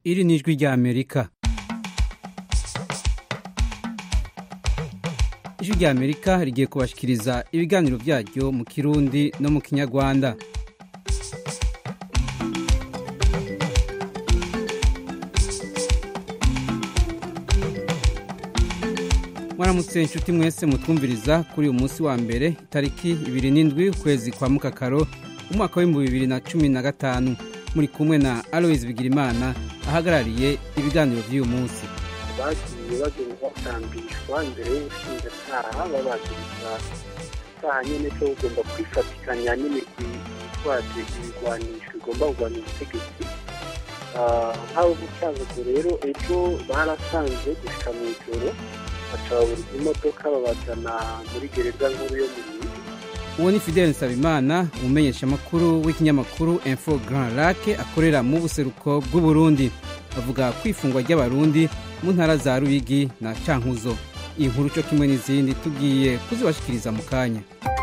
iri ni ijwi rya amerika ijwi rya amerika rigiye kubashikiriza ibiganiro byaryo mu kirundi no mu kinyarwanda mwaramutse inshuti mwese mutwumviriza kuri uyu munsi wa mbere itariki ibiri n'indwi ukwezi kwa mukakaro umwaka w'ibihumbi bibiri na cumi na gatanu muri kumwe na aloise bigirimana ahagarariye ibiganiro by'uyu munsi bagiye bagenda batambishwa imbere y'ubushinjacyaha babagiriza icyaha nyine cyo ugomba kwifatikanya n'imirwi yitwaje ibigwanisho igomba kurwanya ubutegetsi nk'abo gucyaguzo rero ejo barasanze gushika mu ijoro bacaburiza imodoka babajana muri gereza nkuru yo mu Rundi uwo ni fidele nsabimana umumenyeshamakuru w'ikinyamakuru info grand lake akorera mu buseruko bw'uburundi avuga ku ifungwa ry'abarundi mu ntara za ruyigi na cankuzo iyi nkuru cyo kimwe n'izindi tugiye kuzibashikiriza mu kanya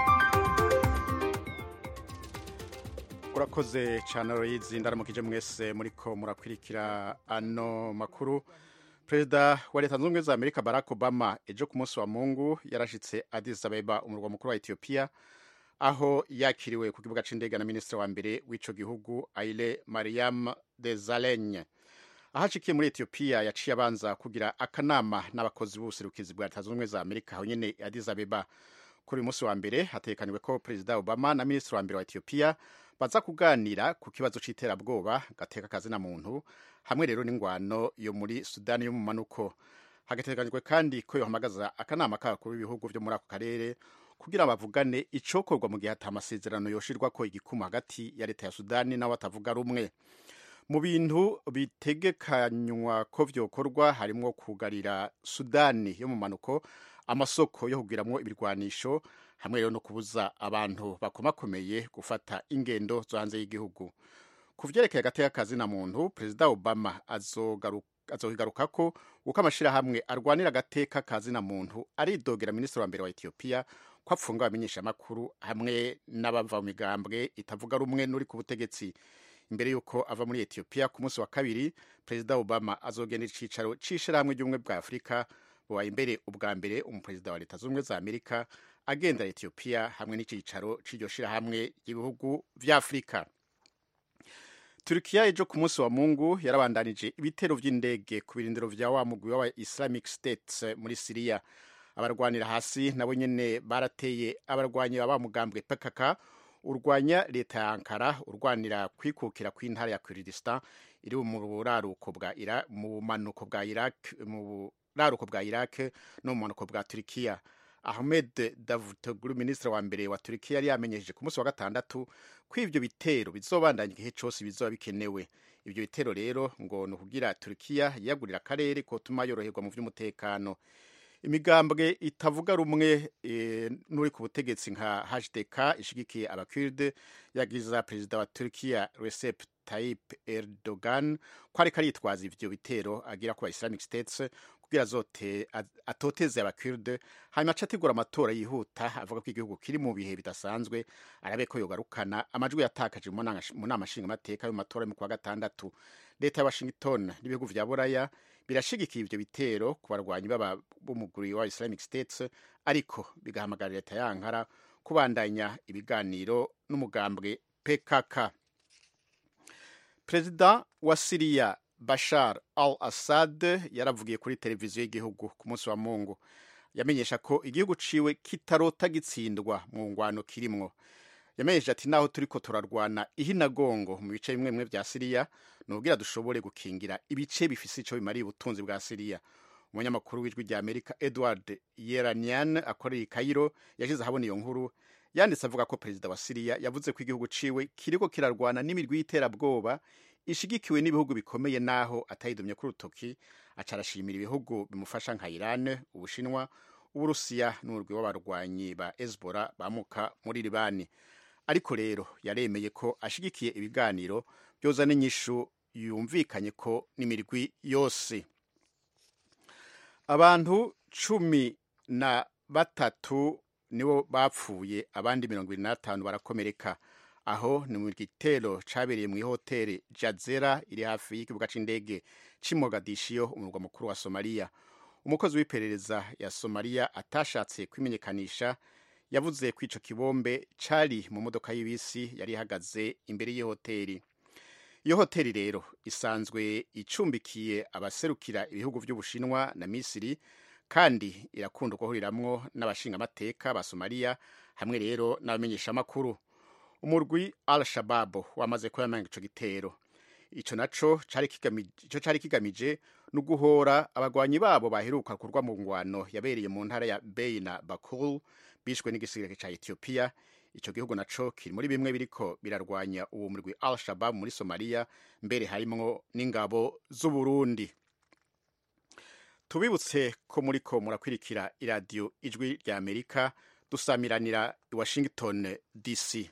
urakoze cyane royizi ndaramukije mwese muriko murakwirikira ano makuru perezida wa leta zunze ubumwe za amerika barack obama ejo ku munsi wa mungu yarashitse addis abeba umurwa mukuru wa etiyopiya aho yakiriwe ku kibuga c'indege na minisitiri wa mbere w'ico gihugu aile mariam desalegn aho acikiye muri etiyopiya yaciye abanza kugira akanama n'abakozi b'ubuserukizi bwa leta zunze ubumwe za amerika aho nyene addis abeba kuri uyu munsi wa mbere hatekaniwe ko perezida obama na minisitiri wa mbere wa etiyopiya baza kuganira ku kibazo c'iterabwoba gateka kazina muntu hamwe rero n'ingwano yo muri sudani yo mu manuko hagateganyijwe kandi ko yohamagaza akanama k'abakuru b'ibihugu vyo muri ako karere kugira bavugane icokorwa mu gihe ata amasezerano yoshirwako igikumu hagati ya leta ya sudani n'abo batavuga rumwe mu bintu bitegekanywa ko vyokorwa harimwo kugarira sudani yo mu manuko amasoko yo kugiramwo ibirwanisho hamwe rero no kubuza abantu bakomakomeye gufata ingendo zo hanze y'igihugu ku vyerekeye agateka kazina muntu perezida obama azogaruka ko uko amashirahamwe arwanira agateka kazina muntu aridogera minisitiri wa mbere wa etiyopiya ko apfunga abamenyeshamakuru hamwe n'abava mu migambwe itavuga rumwe n'uri ku butegetsi imbere y'uko ava muri etiyopiya ku munsi wa kabiri perezida obama azogenda icicaro c'ishirahamwe ry'ubumwe bwa afurika bubaye imbere ubwa mbere umuperezida wa leta z'ubumwe za amerika agendera etiyopiya hamwe n'icicaro c'iryo shirahamwe ry'ibihugu vya afurika Turkiya ejo ku munsi wa Mungu yarabandanije ibitero vy'indege ku birindiro vya wa mugwi wa Islamic State muri Syria abarwanira hasi nabo nyene barateye abarwanyi baba mugambwe PKK urwanya leta ya Ankara urwanira kwikukira kw'intara ya Kurdistan iri mu buraruko bwa Iraq mu manuko bwa Iraq mu buraruko bwa Iraq no mu manuko bwa Turkiya Ahmed Davutoglu minisitiri wa mbere wa Turkiya yari yamenyesheje ku munsi wa gatandatu ko ivyo bitero bizobandanya igihe cose bizoba bikenewe ivyo bitero rero ngo ni ukugira Turkiya yiyagurira akarere kotuma yoroherwa mu vy'umutekano imigambwe itavuga rumwe e, n'uri ku butegetsi nka HDK ishigikiye abakurde yagiza perezida wa Turkiya Recep Tayyip Erdogan ko ariko aritwaza ivyo bitero agira ku Islamic States kugira zote atoteze abakurde hanyuma aca ategura amatora yihuta avuga ko igihugu kiri mu bihe bidasanzwe arabe ko yogarukana amajwi yatakaje mu nama nshingamateka yo mu matora yo ku wa gatandatu leta ya washington n'ibihugu vya buraya birashigikiye ivyo bitero ku barwanyi baba b'umuguri wa islamic states ariko bigahamagarira leta ya ankara kubandanya ibiganiro n'umugambwe pkk perezida wa siriya bashar al assad yaravugiye kuri televiziyo y'igihugu ku munsi wa mungu yamenyesha ko igihugu ciwe kitarota gitsindwa mu ngwano kirimwo yamenyesha ati naho turiko turarwana ihinagongo mu bice bimwe bimwe vya siriya nubwira dushobore gukingira ibice bifise ico bimariye ubutunzi bwa siriya umunyamakuru w'ijwi rya amerika edward yeranian akorera i kairo yashize ahabona iyo nkuru yanditse avuga ko perezida wa siriya yavuze ko igihugu ciwe kiriko kirarwana n'imirwi y'iterabwoba ishigikiwe n'ibihugu bikomeye naho atayidumye ku rutoki aca arashimira ibihugu bimufasha nka Iran ubushinwa uburusiya n'urwi w'abarwanyi ba Hezbollah bamuka muri Libani ariko rero yaremeye ko ashigikiye ibiganiro byoza n'inyishu yumvikanye ko n'imirwi yose abantu cumi na batatu nibo bapfuye abandi mirongo irindwi n'atanu barakomereka aho ni mu gitero cabereye mu ihoteli jazera iri hafi y'ikibuga c'indege c'i mogadishiyo umurwa mukuru wa somaliya umukozi w'iperereza ya somaliya atashatse kwimenyekanisha yavuze ko ico kibombe cari mu modoka y'ibisi yari ihagaze imbere y'ihoteli iyo hoteli rero isanzwe icumbikiye abaserukira ibihugu vy'ubushinwa na misiri kandi irakunda guhuriramwo n'abashingamateka ba somaliya hamwe rero n'abamenyeshamakuru umurwi al shababu wamaze kuyamanga ico gitero ico naco cari kigamije, ico cari kigamije no guhora abagwanyi babo baheruka kurwa mu ngwano yabereye mu ntara ya Beina Bakul bishwe n'igisirikare ca Ethiopia ico gihugu naco kiri muri bimwe biriko birarwanya uwo murwi al shabab muri somaliya mbere harimwo n'ingabo z'uburundi tubibutse ko muriko murakwirikira iradiyo ijwi rya amerika dusamiranira i washington dc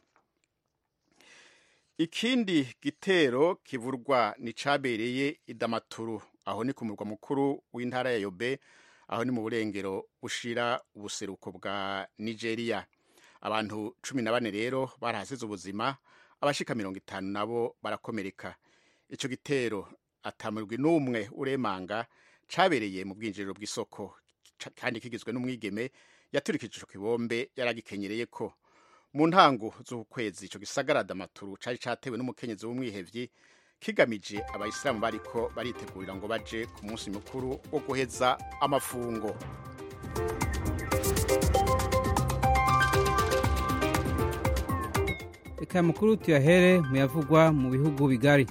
ikindi gitero kivurwa ni cabereye idamaturu aho ni ku murwa mukuru w'intara ya yobe aho ni mu burengero bushira ubuseruko bwa nigeria abantu cumi na bane rero barahasize ubuzima abashika mirongo itanu nabo barakomereka ico gitero atamurwi n'umwe uremanga cabereye mu bwinjiriro bw'isoko kandi kigizwe n'umwigeme yaturikije ico kibombe yaragikenyereye ko mu ntango z'ukwezi ico gisagara damaturu cari catewe n'umukenyezi w'umwihevyi kigamije abayisilamu bariko baritegurira ngo baje ku munsi mukuru wo guheza amafungo reka mukuru tuyahere mu yavugwa mu bihugu bigari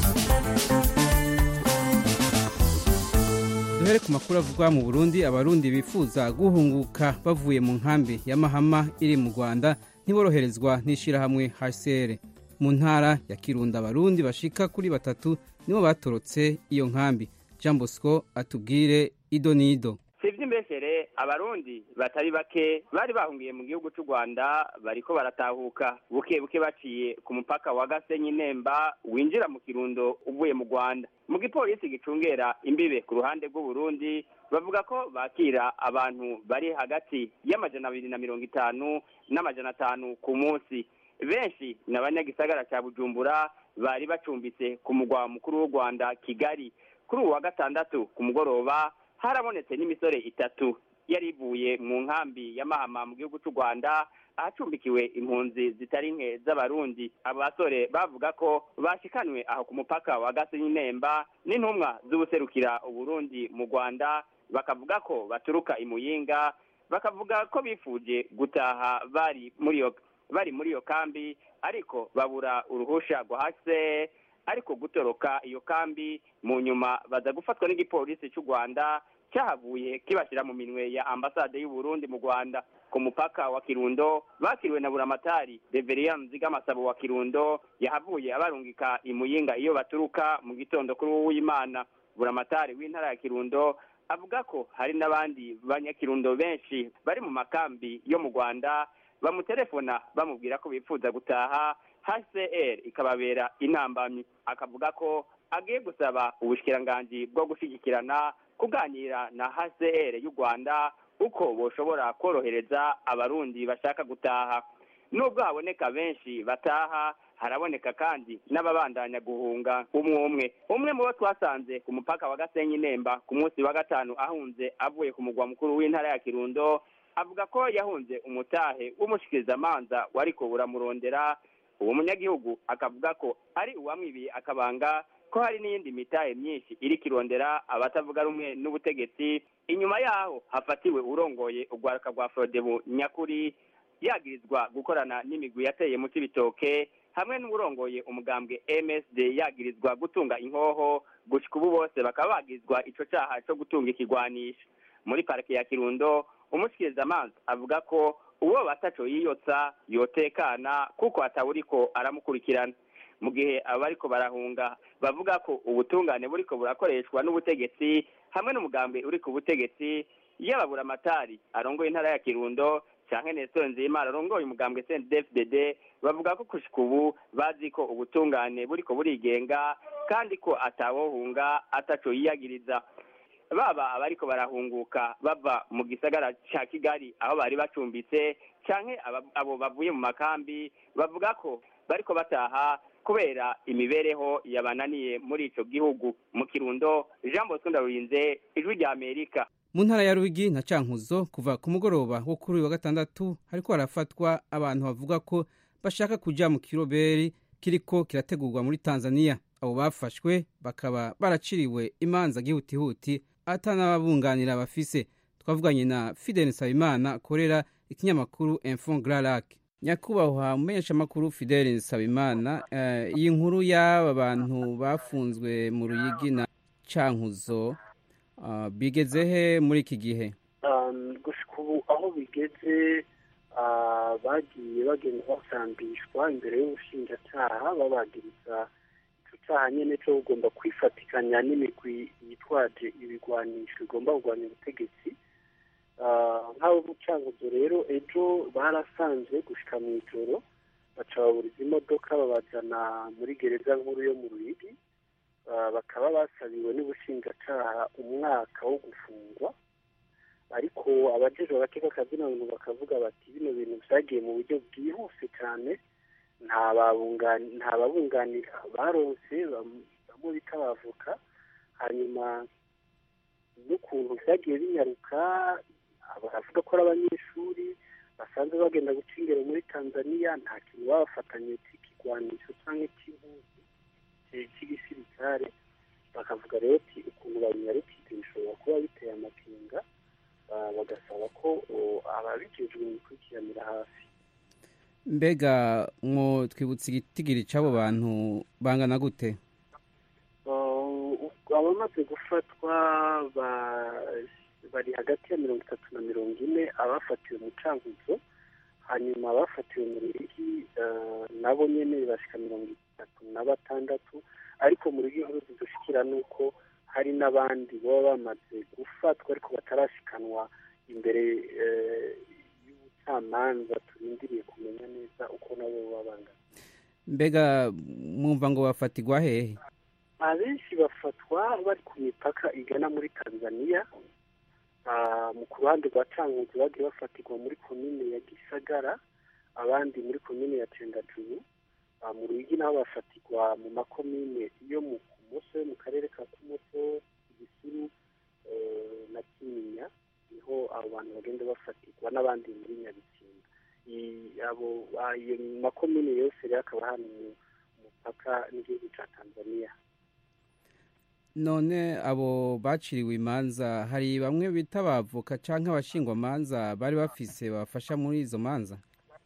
duhere ku makuru avugwa mu burundi abarundi bifuza guhunguka bavuye mu nkambi ya mahama iri mu rwanda ntiboroherezwa n'ishyirahamwe hcr mu ntara ya kirundo abarundi bashika kuri batatu nibo batorotse iyo nkambi jean bosco atubwire ido n'ido si iby'imbeshere abarundi batari bake bari bahungiye mu gihugu cy'u rwanda bariko baratahuka buke buke baciye ku mupaka wa gasenyi nemba winjira mu kirundo uvuye mu rwanda mu gipolisi gicungera imbibe ku ruhande rw'uburundi bavuga ko bakira abantu bari hagati y'amajana abiri na mirongo itanu n'amajana atanu ku munsi benshi ni abanyagisagara cya bujumbura bari bacumbitse ku mugwa mukuru w'u rwanda kigali kuri ubu wa gatandatu ku mugoroba harabonetse n'imisore itatu yari ivuye mu nkambi ya mahama mu gihugu cy'u rwanda ahacumbikiwe impunzi zitari nke z'abarundi abo basore bavuga ko bashikanwe aho ku mupaka wa gasenyi nemba n'intumwa z'ubuserukira uburundi mu rwanda bakavuga ko baturuka imuyinga bakavuga ko bifuje gutaha bari muri iyo bari muri iyo kambi ariko babura uruhusha rwa hase ariko gutoroka iyo kambi mu nyuma baza gufatwa n'igipolisi cy'u rwanda cyahavuye kibashyira mu minwe ya ambasade y'u Burundi mu rwanda ku mupaka wa kirundo bakiriwe na buramatari reveriya nzigamasabo wa kirundo yahavuye abarungika imuyinga iyo baturuka mu gitondo kuri w'imana buramatari w'intara ya kirundo avuga ko hari n'abandi banyakirundo benshi bari mu makambi yo mu rwanda bamutelefona bamubwira ko bifuza gutaha hcr ikababera intambamyi akavuga ko agiye gusaba ubushikiranganji bwo gushyigikirana kuganira na hcr y'u rwanda uko boshobora korohereza abarundi bashaka gutaha nubwo haboneka benshi bataha haraboneka kandi n'ababandanya guhunga umwe umwe umwe mu bo twasanze ku mupaka wa gasenyi nemba ku munsi wa gatanu ahunze avuye ku mugwa mukuru w'intara ya kirundo avuga ko yahunze umutahe w'umushikirizamanza wariko buramurondera uwo munyagihugu akavuga ko ari uwamwibiye akabanga ko hari n'iyindi mitahe myinshi iri kirondera abatavuga rumwe n'ubutegetsi inyuma yaho hafatiwe urongoye urwaruka rwa forodebu nyakuri yagirizwa gukorana n'imigwi yateye mu cibitoke hamwe n'uburongoye umugambwe msd yagirizwa gutunga inkoho gushika ubu bose bakaba bagirizwa ico caha co gutunga ikigwanisha muri parike ya kirundo umushikirizamanza avuga ko uwo bataco yiyotsa yotekana kuko atawuriko aramukurikirana mu gihe abariko barahunga bavuga ko ubutungane buriko burakoreshwa n'ubutegetsi hamwe n'umugambi uri ku butegetsi y'ababuramatari arongoye intara ya kirundo canke Nestor Nzimana arongoye umugambwe CNDD-FDD bavuga ko kushika ubu bazi ko ubutungane buriko burigenga kandi ko atawohunga ataco yiyagiriza baba abariko barahunguka bava mu gisagara ca Kigali aho bari bacumbitse canke abo bavuye mu makambi bavuga ko bariko bataha kubera imibereho yabananiye muri ico gihugu mu kirundo jean bosco ndarurinze ijwi rya amerika mu ntara ya rwigi na cankuzo kuva ku mugoroba wo kuri uyu wa gatandatu hariko harafatwa abantu bavuga ko bashaka kuja mu kiroberi kiriko kirategurwa muri tanzania abo bafashwe bakaba baraciriwe imanza gihutihuti atanababunganira bafise twavuganye na fidel nsabimana akorera ikinyamakuru info gralac nyakubahwa mumenyeshamakuru fidel nsabimana uh, iyi nkuru y'aba bantu bafunzwe mu ruyigi na cankuzo uh, bigeze he muri iki gihe um, gushika ubu aho bigeze uh, bagiye bagenda basambishwa imbere y'ubushinjacyaha babagiriza ico caha nyene co kugomba kwifatikanya n'imigwi yitwaje ibigwanisho igomba kugwanya ubutegetsi nk'abo bucanguzo rero ejo barasanze gushika mu ijoro baca baburiza imodoka babajana muri gereza nkuru yo mu ruyigi bakaba basabiwe n'ubushinjacyaha umwaka wo gufungwa ariko abajejwe agateka kazina bintu bakavuga bati bino bintu vyagiye mu buryo bwihuse cyane nta babunganira baronse bamwe bita abavoka hanyuma n'ukuntu vyagiye binyaruka baravuga ko ari abanyeshuri basanzwe bagenda guca ingero muri tanzania nta kintu babafatanye c'ikigwanisho canke c'impuzu c'igisirikare bakavuga rero ati ukuntu babinyarukije bishobora kuba biteye amakenga bagasaba ko ababijejwe bikurikiranira hafi mbega mwo twibutse igitigiri c'abo bantu bangana gute abamaze gufatwa bari hagati ya mirongo itatu na mirongo ine abafatiwe mu cankuzo hanyuma abafatiwe mu ruyigi nabo nyene bashika mirongo itatu na batandatu ariko mu ruyigi nkuru zidushikira nuko hari n'abandi baba bamaze gufatwa ariko batarashikanwa imbere y'ubucamanza turindiriye kumenya neza uko nabo baba bangana mbega mwumva ngo bafatirwa hehe abenshi bafatwa bari ku mipaka igana muri tanzania mu ku ruhande rwa cankuzi bagiye bafatirwa muri komine ya gisagara abandi muri komine ya cendajuru mu ruyigi nabo bafatirwa mu makomine yo mu kumoso yo mu karere ka kumoso igisuru na kinyinya niho abo bantu bagenda bafatirwa n'abandi muri nyabitsinda iyo makomine yose rero akaba hano mu mupaka n'igihugu ca tanzania none abo baciriwe imanza hari bamwe bita abavoka cyangwa abashingwamanza bari bafise babafasha muri izo manza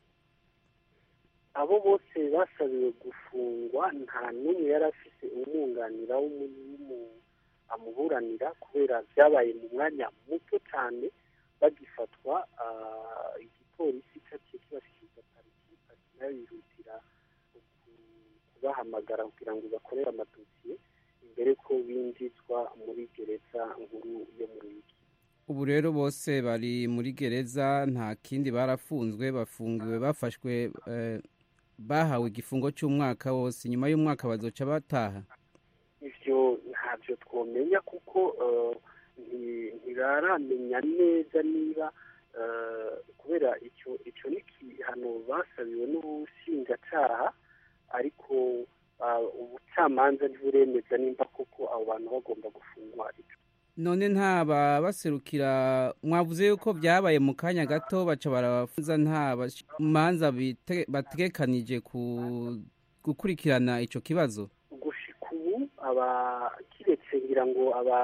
abo bose basabiwe gufungwa nta n'umwe yari afise umwunganira amuburanira kubera byabaye mu mwanya muto cyane bagifatwa igipolisi cyaciye kibashikiriza pariki pariki nayo yihutira kubahamagara kugira ngo bakorere amadosiye imbere ko binjizwa muri gereza nkuru yo mu ruyigi ubu rero bose bari muri gereza nta kindi barafunzwe bafungiwe bafashwe bahawe igifungo cy'umwaka wose nyuma y'umwaka bazoca bataha ivyo ntabyo twomenya kuko ntiraramenya neza niba kubera icyo icyo ni igihano basabiwe n'ubushinjacyaha ariko ubucamanza ntiburemeza nimba koko abo bantu bagomba gufungwa none ntaba baserukira mwavuze yuko byabaye mu kanya gato baca barabafunza nta manza bategekanije gukurikirana icyo kibazo gushika ubu kiretse ngira ngo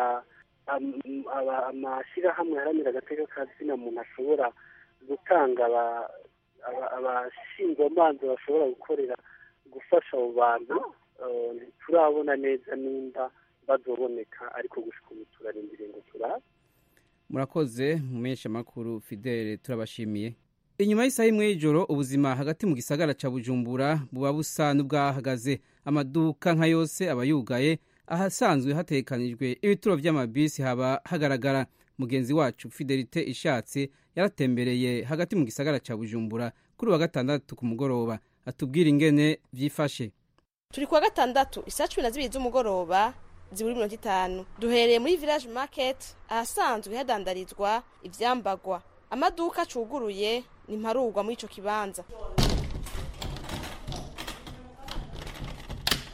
amashyirahamwe haranira agateka ka zina muntu ashobora gutanga abashingwamanza bashobora gukorera gufasha abo bantu ntiturabona neza nimba bazoboneka ariko gushika ubu turarindiriye ngo turabe murakoze mumenyesha makuru fidele turabashimiye inyuma y'isaha imwe y'ijoro ubuzima hagati mu gisagara ca bujumbura buba busa n'ubwahagaze amaduka nka yose aba yugaye ahasanzwe hatekanijwe ibituro vy'amabisi haba hagaragara mugenzi wacu fidelite ishatse yaratembereye hagati mu gisagara ca bujumbura kuri wa gatandatu ku mugoroba atubwira ingene vyifashe turi kuwa gatandatu isaa cumi na zibiri z'umugoroba ziburi mirongo itanu duhereye muri village market ahasanzwe hadandarizwa ivyambagwa amaduka acuguruye ni mparugwa muri ico kibanza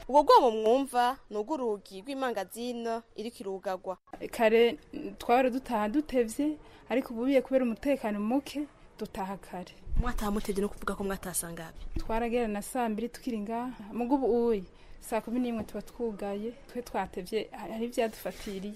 ubwo bwomo mwumva ni ubw'urugi rw'imangazino iriko irugagwa kare twari dutaha dutevye ariko ububiye kubera umutekano muke dutaha kare mwataha mutevye no kuvuga ko mwatasangabe twaragera na saa mbiri tukiri ngaha mugo ubu uyi saa kumi n'imwe tuba twugaye twe twatevye hari ivyadufatiriye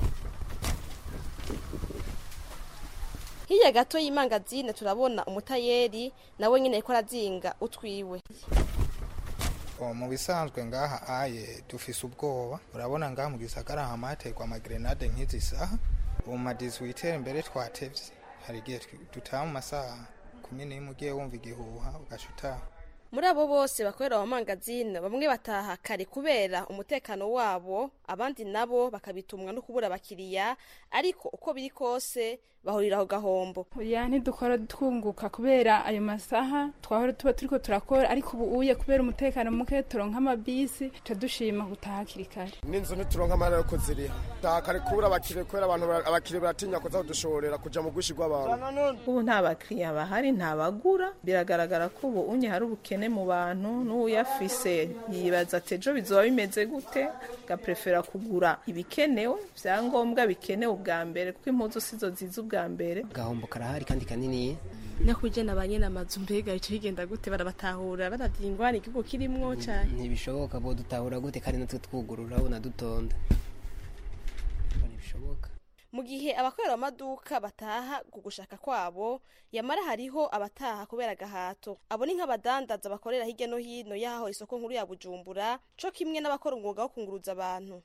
hirya gato y'imangazine turabona umutayeri nawe nyine ariko arazinga utwiwe mu bisanzwe ngaha aye dufise ubwoba urabona ngaha mu gisagara hama haterwa amagrenade nk'izi saha ubu ma 18 mbere twatevye hari igihe dutaha mu masaha kumi n'imwe ugiye wumva igihuha ugaca utaha muri abo bose bakorera mu mangazine bamwe bataha kare kubera umutekano wabo abandi nabo bakabitumwa no kubura abakiriya ariko uko biri kose bahurira aho gahombo oya ntidukora twunguka kubera ayo masaha twahora tuba turiko turakora ariko ubu uye kubera umutekano muke turonka amabisi tuca dushima gutaha hakiri kare n'inzu ntituronka amahera yo kuziriha taha kare kubura abakiriya kubera abantu abakiriya baratinya kuza kudushorera kuja mu bwishi bw'abantu ubu nta bakiriya bahari nta bagura biragaragara ko ubu unye hari ubukene mu bantu n'uyafise yibaza ati ejo bizoba bimeze gute gaprefera kugura ibikenewe vyangombwa bikenewe ubwa mbere kuko impuzu sizo ziza ubwa mbere gahombo karahari kandi kanini no kujana ba nyene amazu mbega ico bigenda gute barabatahura baravye ingwani igihugu kirimwo cane ntibishoboka bo dutahura gute kandi natwe twugurura ubona dutonda ntibishoboka mu gihe abakorera amaduka bataha ku gushaka kwabo yamara hariho abataha kubera agahato abo ni nk'abadandaza bakorera hirya no hino y'aho isoko nkuru ya bujumbura co kimwe n'abakora umwuga wo kunguruza abantu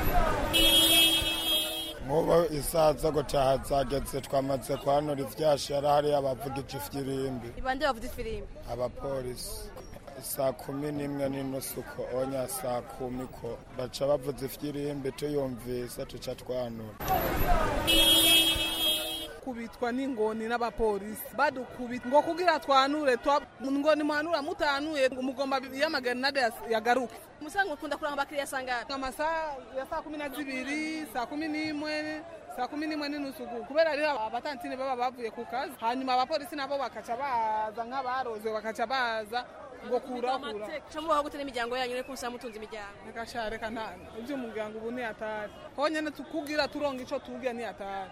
mubo isaha zo gutaha zageze twamaze kwanura ivyashara hariya abavugije ifirimbi ibande bavuze ifirimbi abapolisi saa kumi n'imwe n'inusu ko onya saa kumi ko baca bavuza ifirimbi tuyumvise tuca twanura kubitwa n'ingoni n'abapolisi badukubita ngo kugira twanure ngo nimwanura mutanuye ngo mugomba y'amagrenade yagaruke musanzwe ukunda kuranga abakiriya sangahe amasaha ya saa kumi na zibiri saa kumi n'imwe saa kumi n'imwe n'inusu kubera rero abatantine baba bavuye ku kazi hanyuma abapolisi nabo bakaca baza nk'abaroze bakaca baza ngo kura kura camubaho gute n'imiryango yanyu reko musaba mutunze imiryango reka sha reka nta ivy'umuryango ubu ntiyatari honyene kugira turonga ico turya ntiyatari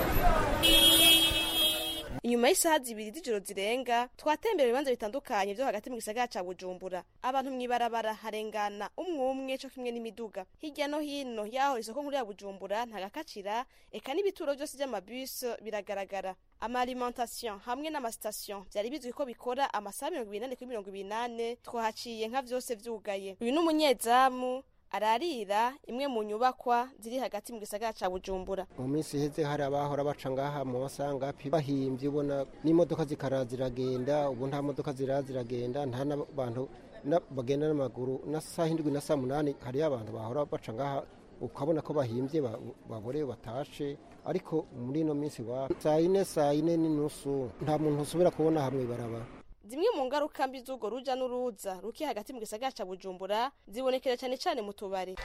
inyuma y'isaha zibiri z'ijoro zirenga twatembera ibibanza bitandukanye vyo hagati mu gisagara ca bujumbura abantu mw'ibarabara harengana umwe umwe co kimwe n'imiduga hirya no hino yaho isoko nkuru ya bujumbura ntagakacira eka n'ibituro vyose vy'amabus biragaragara amaalimentation hamwe n'amasitasiyo vyari bizwi ko bikora amasaha mirongo ibiri nane kuri mirongo ibiri nane twahaciye nka vyose vyugaye uyu n'umunyezamu ararira imwe mu nyubakwa ziri hagati mu gisagara ca bujumbura mu minsi iheze hari abahora baca ngaha mu masangapi bahimvye ubona n'imodoka zikara ziragenda ubu nta modoka zira ziragenda nta n'abantu bagenda n'amaguru na saa hindwi na saa munani hariyo abantu bahora baca ngaha ukabona ko bahimvye baborewe batashe ariko muri ino minsi wa saa ine saa ine n'inusu nta muntu usubira kubona hamwe barabara zimwe mu ngaruka mbi z'urwo ruja n'uruza ruki hagati mu gisagara ca bujumbura zibonekera cane cane mu tubare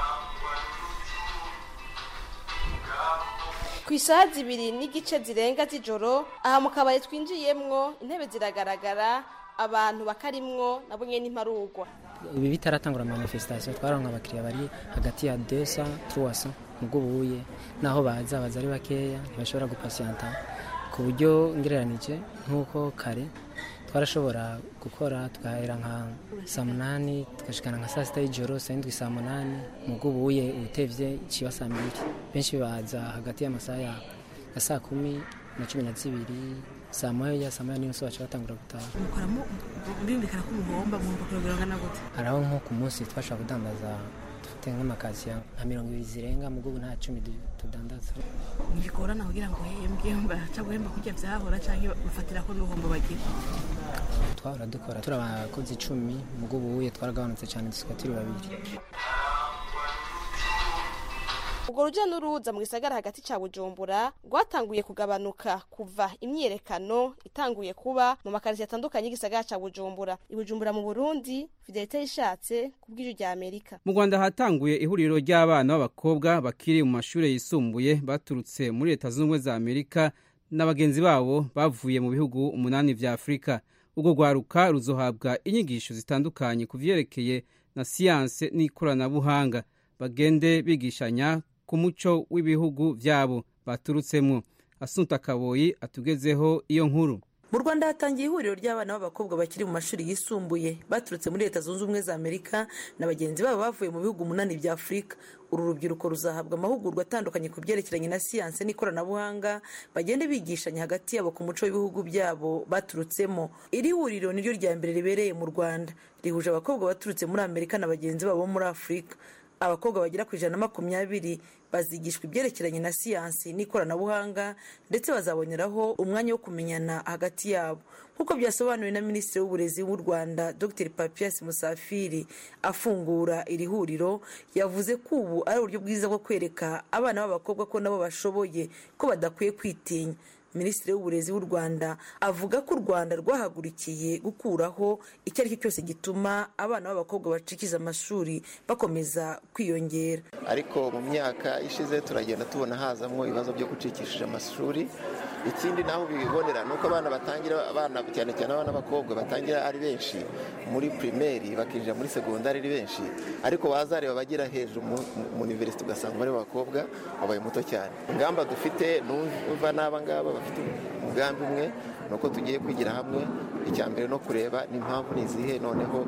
ku isaha zibiri n'igice zirenga z'ijoro aha mu kabari twinjiyemwo intebe ziragaragara abantu bakarimwo nabo nyene imparugwa ibi bitaratangura manifestation twaronka abakiriya bari hagati ya 200 300 mubwo buye naho baza baza ari bakeya ntibashobora gupasiyanta ku buryo ngereranije nk'uko kare twarashobora gukora tugahera nka saa munani tugashikana nka saa sita y'ijoro saa indwi saa munani mubwo buye utevye iciba saa mbiri benshi baza hagati y'amasaha ya saa kumi na cumi na zibiri saa moya saa moya n'inusu baca batangura gutaha mukoramo birumvikana ko umuhomba mwumva kurogera ngana gute haraho nko ku munsi twashobora kudandaza dufite nk'amakasiya nka mirongo ibiri zirenga mu bw'ubu nta cumi tudandaza ntibigorana kugira ngo hembwe baca guhemba kurya vyahora canke bafatira ko n'ubuhombo bagira twahora dukora turi abakozi icumi mu bw'ubuye twaragabanutse cyane dusigaye turi babiri urwo ruja n'uruza mu gisagara hagati ca bujumbura rwatanguye kugabanuka kuva imyiyerekano itanguye kuba mu makarisi atandukanye y'igisagara ca bujumbura ibujumbura mu burundi fidelite yishatse ku bw'ijwi rya amerika mu rwanda hatanguye ihuriro ry'abana b'abakobwa bakiri mu mashuri yisumbuye baturutse muri leta zunze ubumwe za amerika na bagenzi babo bavuye mu bihugu umunani vya afurika urwo rwaruka ruzohabwa inyigisho zitandukanye ku vyerekeye na siyanse n'ikoranabuhanga bagende bigishanya ku muco w'ibihugu byabo baturutsemo asunta kaboyi atugezeho iyo nkuru mu rwanda hatangiye ihuriro ry'abana b'abakobwa bakiri mu mashuri yisumbuye baturutse muri leta zunze ubumwe za amerika na bagenzi babo bavuye mu bihugu umunani bya afurika uru rubyiruko ruzahabwa amahugurwa atandukanye ku byerekeranye na siyanse n'ikoranabuhanga bagende bigishanya hagati yabo ku muco w'ibihugu byabo baturutsemo iri huriro niryo rya mbere ribereye mu rwanda rihuje abakobwa baturutse muri amerika na bagenzi babo muri afurika abakobwa bagera ku ijana na makumyabiri bazigishwa ibyerekeranye na siyansi n'ikoranabuhanga ndetse bazaboneraho umwanya wo kumenyana hagati yabo nk'uko byasobanuwe na minisitiri w'uburezi w'u rwanda dr papias musafiri afungura iri huriro yavuze ko ubu ari uburyo bwiza bwo kwereka abana b'abakobwa ko nabo bashoboye ko badakwiye kwitinya minisitiri w'uburezi w'u rwanda avuga ko u rwanda rwahagurukiye gukuraho icyo ari cyo cyose gituma abana b'abakobwa bacikiza amashuri bakomeza kwiyongera ariko mu myaka ishize turagenda tubona hazamo ibibazo byo gucikishije amashuri ikindi naho bibonera ni uko abana batangira abana cyane cyane abana b'abakobwa batangira ari benshi muri pirimeri bakinjira muri segondari ari benshi ariko wazareba abagera hejuru mu univerisite ugasanga umubare w'abakobwa wabaye muto cyane ingamba dufite numva n'aba ngaba bafite umugambi umwe ni uko tugiye kwigira hamwe icya mbere no kureba n'impamvu ni izihe noneho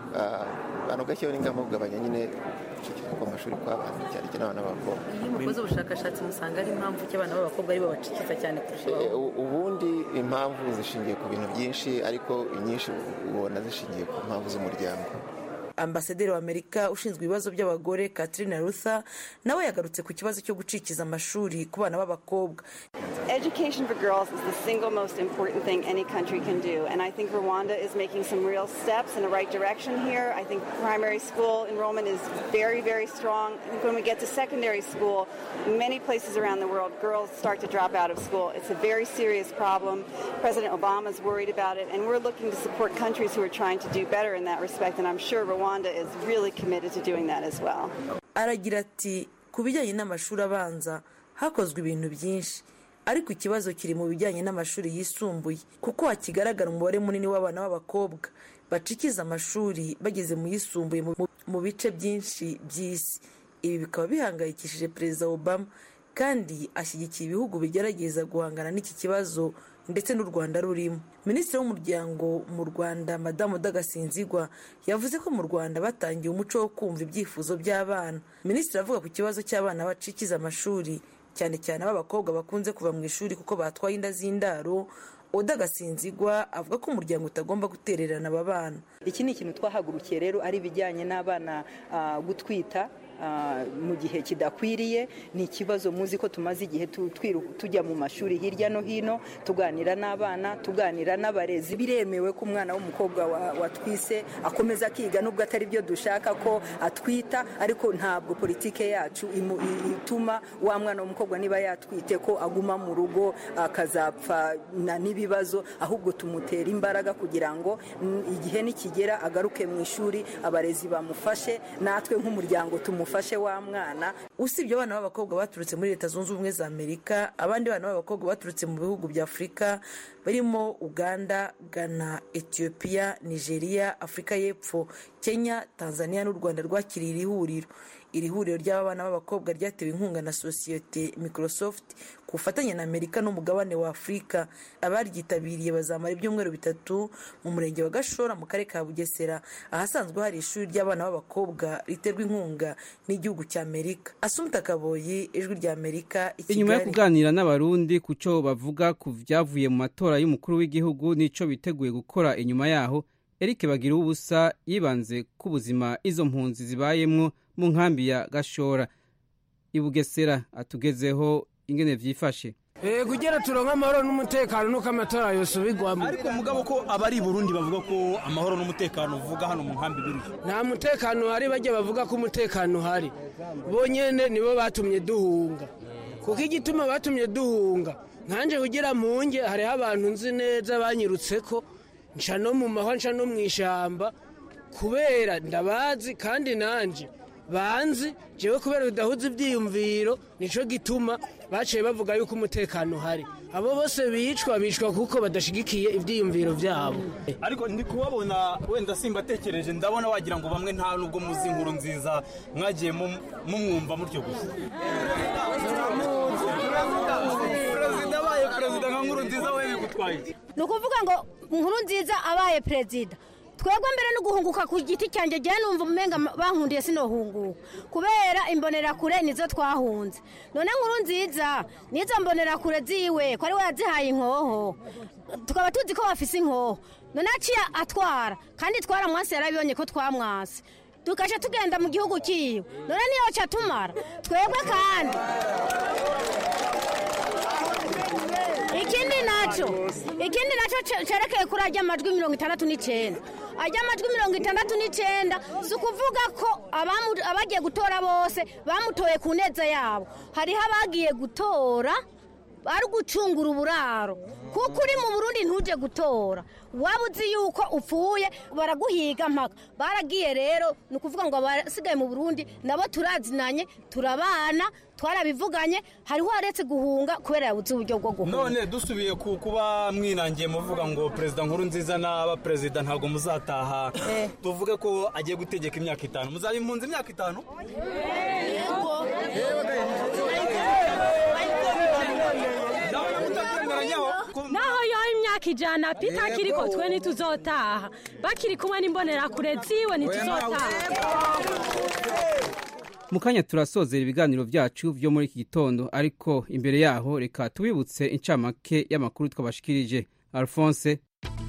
abantu gashyaho n'ingamba yo kugabanya nyine gucikira kw'amashuri kw'abana cyane cyane abana b'abakobwa iyo mukoze ubushakashatsi musanga ari impamvu ki abana b'abakobwa aribo bacikiza cyane kurusha ubundi impamvu zishingiye ku bintu byinshi ariko inyinshi ubona zishingiye ku mpamvu z'umuryango ambasaderi wa amerika ushinzwe ibibazo by'abagore katrina rutha nawe yagarutse ku kibazo cyo gucikiza amashuri ku bana b'abakobwa Education for girls is the single most important thing any country can do. And I think Rwanda is making some real steps in the right direction here. I think primary school enrollment is very, very strong. I think when we get to secondary school, many places around the world, girls start to drop out of school. It's a very serious problem. President Obama is worried about it. And we're looking to support countries who are trying to do better in that respect. And I'm sure Rwanda is really committed to doing that as well. aragira ati ku bijyanye n'amashuri abanza hakozwe ibintu byinshi ariko ikibazo kiri mu bijyanye n'amashuri yisumbuye kuko hakigaragara umubare munini w'abana b'abakobwa bacikiza amashuri bageze mu yisumbuye mu bice byinshi by'isi ibi bikaba bihangayikishije perezida obama kandi ashyigikiye ibihugu bigerageza guhangana n'iki kibazo ndetse n'u rwanda rurimo minisitiri w'umuryango mu rwanda madamu dagasinzigwa yavuze ko mu rwanda batangiye umuco wo kumva ibyifuzo by'abana minisitiri avuga ku kibazo cy'abana bacikiza amashuri cyane cyane ab'abakobwa bakunze kuva mu ishuri kuko batwaye inda z'indaro oda gasinzigwa avuga ko umuryango utagomba gutererana aba bana iki ni ikintu twahagurukiye rero ari ibijyanye n'abana gutwita mu gihe kidakwiriye ni ikibazo muzi ko tumaze igihe tujya mu mashuri hirya no hino tuganira n'abana tuganira n'abarezi biremewe ko umwana w'umukobwa watwise akomeza akiga nubwo atari byo dushaka ko atwita ariko ntabwo politike yacu ituma wa mwana w'umukobwa niba yatwite ko aguma mu rugo akazapfa n'ibibazo ahubwo tumutera imbaraga kugira ngo igihe nikigera agaruke mu ishuri abarezi bamufashe natwe nk'umuryango tumufashe wa mwana usibye abana b'abakobwa baturutse muri leta zunze ubumwe za amerika abandi bana b'abakobwa baturutse mu bihugu bya afurika barimo uganda ghana etiyopiya nigeria afurika y'epfo kenya tanzania n'u rwanda rwakiriye iri huriro iri huriro ry'abana b'abakobwa ryatewe inkunga na sosiyete microsoft ku bufatanye na amerika n'umugabane wa afurika abaryitabiriye bazamara ibyumweru bitatu mu murenge wa gashora mu karere ka bugesera ahasanzwe hari ishuri ry'abana b'abakobwa riterwa inkunga n'igihugu cya amerika asumta kaboyi ijwi rya amerika inyuma yo kuganira n'abarundi ku cyo bavuga ku byavuye mu matora y'umukuru w'igihugu n'icyo biteguye gukora inyuma yaho eric bagira ubusa yibanze ku buzima izo mpunzi zibayemwo mu nkambi ya gashora ibugesera atugezeho ingene vyifashe Eh kugira turonka amahoro n'umutekano nuko amatora yose ubigwamo ariko mugabo ko abari Burundi bavuga ko amahoro n'umutekano uvuga hano mu nkambi biri nta mutekano uhari bajya bavuga ko umutekano uhari bonyene nibo batumye duhunga kuko igituma batumye duhunga nkanje kugira mpunge hariho abantu nzi neza banyirutse ko nca no mu mahwa nca no mu ishamba kubera ndabazi kandi nanje banzi jewe kubera bidahuza ibyiyumviro nico gituma baciye bavuga yuko umutekano uhari abo bose bicwa bicwa kuko badashigikiye ibyiyumviro byabo ariko ndi kubabona wenda simbatekereje ndabona wagira ngo bamwe nta nubwo muzi inkuru nziza mwagiye mu- mumwumva mutyo gusa perezida abaye perezida nka nkuru nziza we bigutwaye iki? ni ukuvuga ngo inkuru nziza abaye perezida twebwe mbere no guhunguka ku giti cyanjye jya numva umenga bankundiye sinohunguka kubera imbonerakure nizo twahunze none nkuru nziza nizo mbonerakure ziwe ko ari we yazihaye inkoho tukaba tuzi ko bafise inkoho none aciye atwara kandi twaramwase yarabibonye ko twamwase tugaca tugenda mu gihugu kiwe none niyo ca tumara twebwe kandi ikindi nacyo ikindi nacyo ce- cerekeye kuri ajya amajwi mirongo itandatu n'icyenda ajya amajwi mirongo itandatu n'icyenda si ukuvuga ko abamu- abagiye gutora bose bamutoye ku neza yabo hariho abagiye gutora bari gucungura uburaro kuko uri mu burundi ntuje gutora waba uzi yuko upfuye baraguhiga mpaka baragiye rero ni ukuvuga ngo abasigaye mu burundi nabo turazinanye turabana twarabivuganye hariho waretse guhunga kubera yabuze uburyo bwo guhunga none dusubiye ku kuba mwinangiye muvuga ngo perezida nkuru nziza n'aba perezida ntabwo muzataha tuvuge ko agiye gutegeka imyaka itanu muzaba impunzi imyaka itanu naho yoha imyaka ijana pita kiriko twe ntituzotaha bakiri kumwe n'imbonerakure ziwe ntituzotaha mu kanya turasozera ibiganiro byacu byo muri iki gitondo ariko imbere yaho reka tubibutse incamake y'amakuru twabashikirije alphonse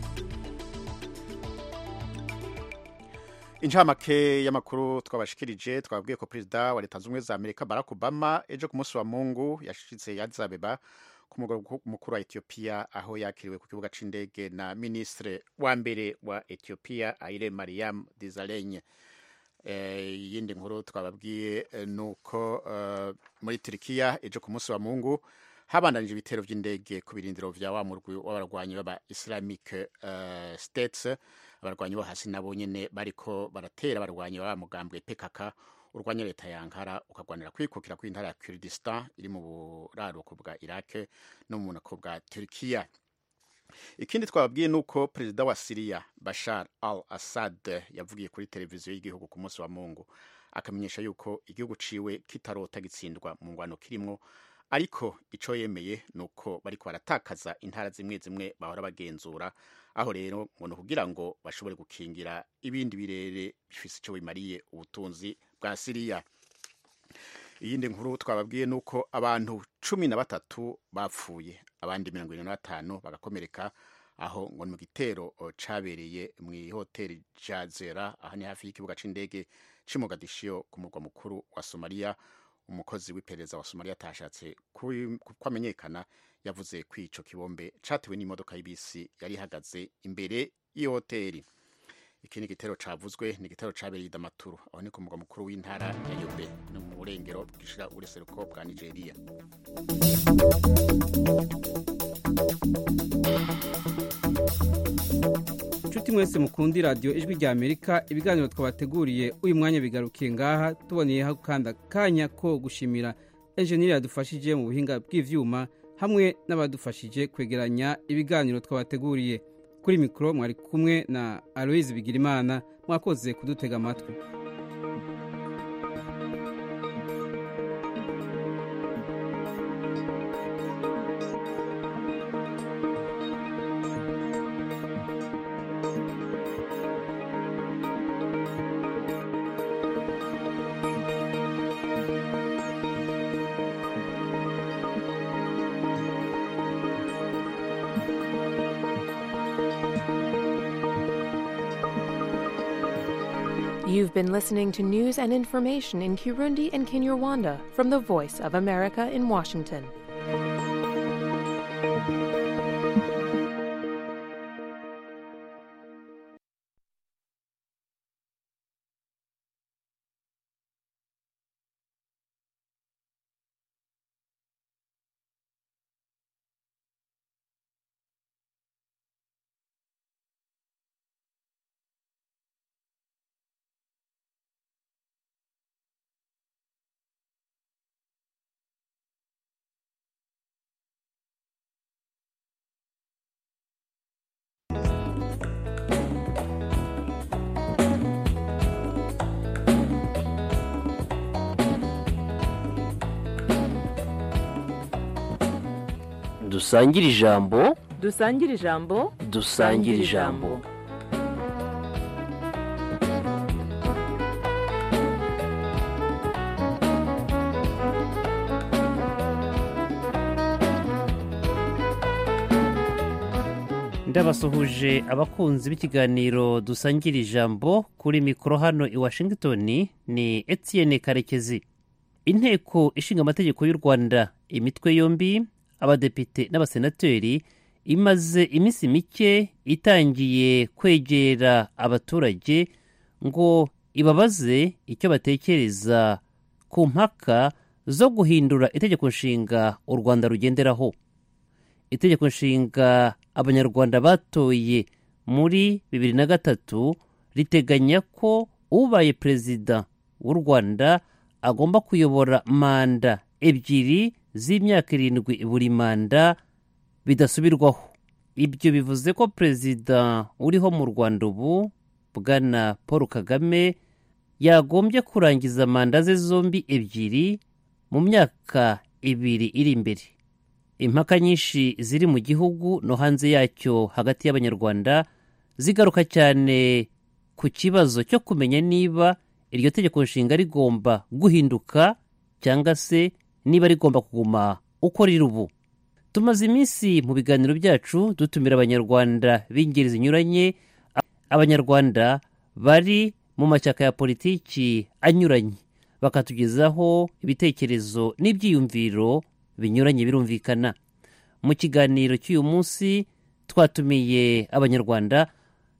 incamake y'amakuru twabashikirije twabwiye ko perezida wa leta zunze ubumwe za amerika barack obama ejo ku munsi wa mungu yashitse ya Addis Abeba ku mugwa mukuru wa etiyopiya aho yakiriwe ku kibuga c'indege na minisitiri wa mbere wa etiyopiya aire mariam dizalenye iyindi nkuru twababwiye eh, ni uko eh, muri turikiya ejo ku munsi wa mungu habandanije ibitero by'indege ku birindiro vya wa murwi w'abarwanyi b'aba islamic eh, states abarwanyi bo hasi nabo nyene bariko baratera abarwanyi b'aba mugambwe pkk urwanya leta ya ankara ukagwanira kwikukira kw'intara ya kurdistan iri mu buraruko bwa iraq no mu bunako bwa turikiya ikindi twababwiye ni uko perezida wa siriya bashar al assad yavugiye kuri televiziyo y'igihugu ku munsi wa mungu akamenyesha yuko igihugu ciwe kitarota gitsindwa mu ngwano kirimwo ariko ico yemeye ni uko bariko baratakaza intara zimwe zimwe bahora bagenzura aho rero ngo ni ukugira ngo bashobore gukingira ibindi birere bifise ico bimariye ubutunzi bwa siriya iyindi nkuru twababwiye ni uko abantu cumi na batatu bapfuye abandi mirongo irindwi na batanu bagakomereka aho ngo ni mu gitero o, cabereye mu ihoteli jazera aha ni hafi y'ikibuga c'indege c'i mogadishiyo ku murwa mukuru wa somaliya umukozi w'iperereza wa somaliya atashatse kwi- ko amenyekana yavuze ko ico kibombe catewe n'imodoka y'ibisi yari ihagaze imbere y'iyo hoteli ikindi gitero cavuzwe ni igitero cabereye i damaturu aho ni ku murwa mukuru w'intara ya yobe ni mu burengero bwishira ubuseruko bwa nigeria inshuti mwese mukundi radiyo ijwi rya amerika ibiganiro twabateguriye uyu mwanya bigarukiye ngaha tuboneyeho kandi akanya ko gushimira enjeniyeri yadufashije mu buhinga bw'ivyuma hamwe n'abadufashije kwegeranya ibiganiro twabateguriye kuri mikoro mwari kumwe na aloise bigirimana mwakoze kudutega amatwi You've been listening to news and information in Kirundi and Kinyarwanda from the Voice of America in Washington. dusangire ijambo dusangire ijambo dusangire ijambo ndabasuhuje abakunzi b'ikiganiro dusangira ijambo kuri mikoro hano i washington ni etienne karekezi inteko ishinga amategeko y'u rwanda imitwe yombi abadepite n'abasenateri imaze iminsi mike itangiye kwegera abaturage ngo ibabaze icyo batekereza ku mpaka zo guhindura itegeko nshinga u rwanda rugenderaho itegeko nshinga abanyarwanda batoye muri bibiri na gatatu riteganya ko ubaye perezida w'u rwanda agomba kuyobora manda ebyiri z'imyaka irindwi buri manda bidasubirwaho ibyo bivuze ko perezida uriho mu rwanda ubu bwana paul kagame yagombye kurangiza manda ze zombi ebyiri mu myaka ibiri iri imbere impaka nyinshi ziri mu gihugu no hanze yacyo hagati y'abanyarwanda zigaruka cyane ku kibazo cyo kumenya niba iryo tegeko nshinga rigomba guhinduka cyangwa se niba rigomba kuguma uko riri ubu tumaze iminsi mu biganiro byacu dutumira abanyarwanda b'ingeri zinyuranye abanyarwanda bari mu mashyaka ya politiki anyuranye bakatugezaho ibitekerezo n'ibyiyumviro binyuranye birumvikana mu kiganiro cy'uyu munsi twatumiye abanyarwanda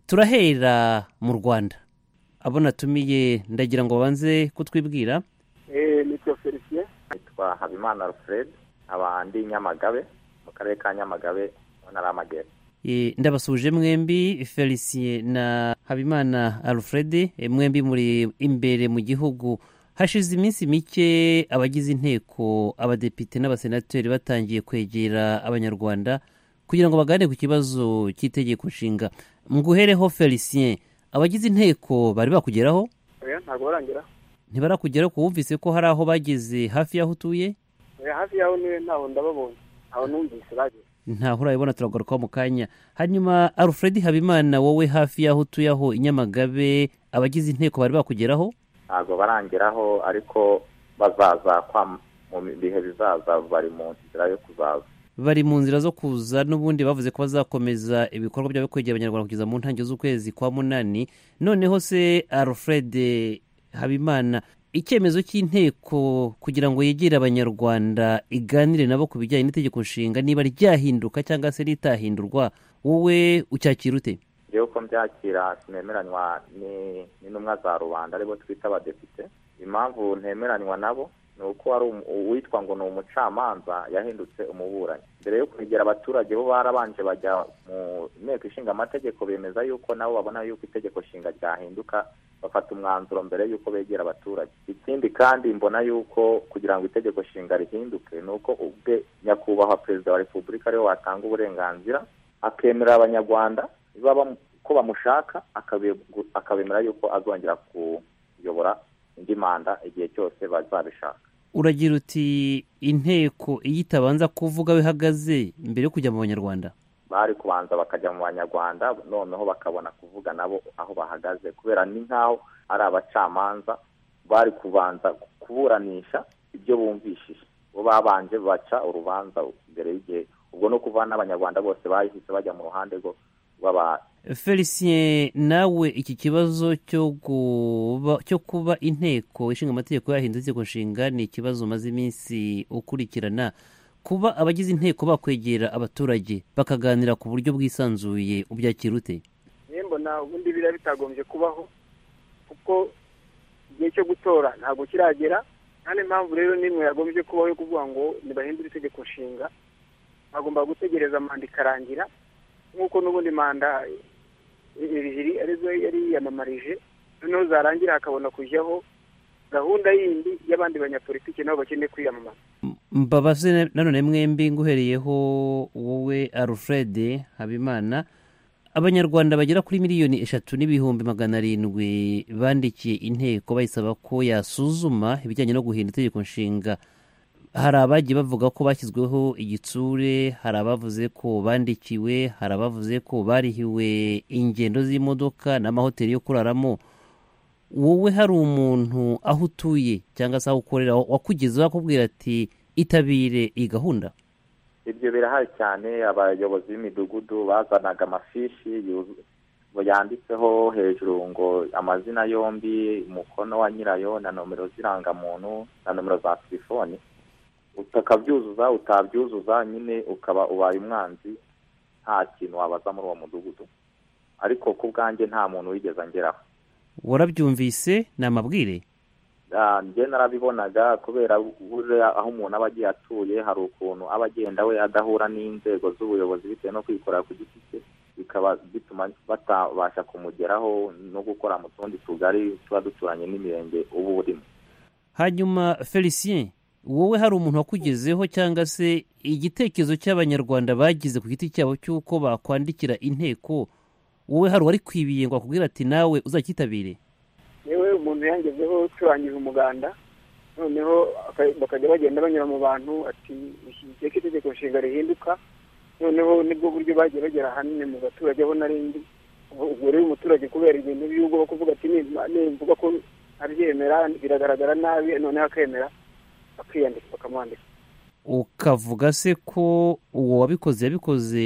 turahera mu rwanda abo natumiye ndagira ngo babanze kutwibwira nitwa felicien nitwa habimana alfred abandi nyamagabe mu karere ka nyamagabe mu ntara y'amajyepfo ndabasuje mwembi felicien na habimana alfred mwembi muri imbere mu gihugu hashize iminsi mike abagize inteko abadepite n'abasenateri batangiye kwegera abanyarwanda kugira ngo baganire ku kibazo cy'itegeko nshinga nguhereho felicien abagize inteko bari bakugeraho ntabwo barangeraho ntibarakugeraho ko wumvise ko hari aho bageze hafi y'aho utuye hafi y'aho niwe ntaho ndababonye aho numvise bageze ntaho urabibona turagarukaho mu kanya hanyuma alfred habimana wowe hafi y'aho utuye aho i nyamagabe abagize inteko bari bakugeraho ntabwo barangeraho ariko bazaza mu bihe bizaza bari mu nzira yo kuzaza bari mu nzira zo kuza n'ubundi bavuze ko bazakomeza ibikorwa byabo kwegera abanyarwanda kugeza mu ntangiriro z'ukwezi kwa munani noneho se alfred habimana icyemezo cy'inteko kugira ngo yegere abanyarwanda iganire nabo ku bijyanye n'itegeko nshinga niba ryahinduka cyangwa se ritahindurwa wowe ucyakira ute rero uko mbyakira sinemeranywa n'intumwa za rubanda aribo twita abadepite impamvu ntemeranywa nabo ni uko hari uwitwa ngo ni umucamanza yahindutse umuburanyi mbere yo kwegera abaturage bo barabanje bajya mu nteko ishinga amategeko bemeza yuko nabo babona yuko itegeko nshinga ryahinduka bafata umwanzuro mbere y'uko begera abaturage ikindi kandi mbona yuko kugira ngo itegeko nshinga rihinduke ni uko ubwe nyakubahwa perezida wa repubulika ariwe watanga uburenganzira akemerera abanyarwanda ko bamushaka akabemera yuko azongera kuyobora indi manda igihe cyose bazabishaka uragira uti inteko iyo itabanza kuvuga aho ihagaze mbere yo kujya mu banyarwanda bari kubanza bakajya mu banyarwanda noneho bakabona kuvuga nabo aho bahagaze kubera ni nk'aho ari abacamanza bari kubanza kuburanisha ibyo bumvishije bo babanje baca urubanza mbere y'igihe ubwo no kuva n'abanyarwanda bose bahise bajya mu ruhande rwo felicien nawe iki kibazo cyo kuba inteko ishinga amategeko yahindutse itegeko nshinga ni ikibazo umaze iminsi ukurikirana kuba abagize inteko bakwegera abaturage bakaganira ku buryo bwisanzuye ubyakira ute mbona ubundi biriya bitagombye kubaho kuko igihe cyo gutora ntabwo kiragera nta n'impamvu rero n'imwe yagombye kubaho yo kuvuga ngo ntibahindure itegeko nshinga bagomba gutegereza manda ikarangira nk'uko n'ubundi manda ebyiri arizo yari yiyamamarije noneho zarangira hakabona kujyaho gahunda yindi y'abandi banyapolitiki nabo bakeneye kwiyamamaza mbabaze nanone mwembi nguhereyeho wowe alfred habimana abanyarwanda bagera kuri miliyoni eshatu n'ibihumbi magana arindwi bandikiye inteko bayisaba ko yasuzuma ibijyanye no guhindura itegeko nshinga hari abagiye bavuga ko bashyizweho igitsure hari abavuze ko bandikiwe hari abavuze ko barihiwe ingendo z'imodoka n'amahoteli yo kuraramo wowe hari umuntu aho utuye cyangwa se aho ukorera wakugezeho akubwira ati itabire iyi gahunda ibyo birahari cyane abayobozi b'imidugudu bazanaga amafishi yuzu- yanditseho hejuru ngo amazina yombi umukono wa nyirayo na nomero z'irangamuntu na nomero za telefoni utakabyuzuza utabyuzuza nyine ukaba ubaye umwanzi nta kintu wabaza muri uwo mudugudu ariko ku bwanjye nta muntu wigeze angeraho warabyumvise ni amabwire Ah, njye narabibonaga kubera buriya aho umuntu aba agiye atuye hari ukuntu aba agenda we adahura n'inzego z'ubuyobozi bitewe no kwikorera ku giti cye bikaba bituma batabasha kumugeraho no gukora mu tundi tugari tuba duturanye n'imirenge uba urimo hanyuma felicien wowe hari umuntu wakugezeho cyangwa se igitekerezo cy'abanyarwanda bagize ku giti cyabo cy'uko bakwandikira inteko wowe hari uwari kwibiye ngo akubwire ati nawe uzacyitabire yewe umuntu yangezeho turangije umuganda noneho aka- bakajya bagenda banyura mu bantu ati ishyigikiye ko itegeko nshinga rihinduka noneho nibwo buryo bagiye bagera ahanini mu baturage aho narindi ubwo rero umuturage kubera ibintu by'ubwo kuvuga ati "Nimba- nimvuga ko abyemera biragaragara nabi noneho akemera akiyandika bakamwandika ukavuga se ko uwo wabikoze yabikoze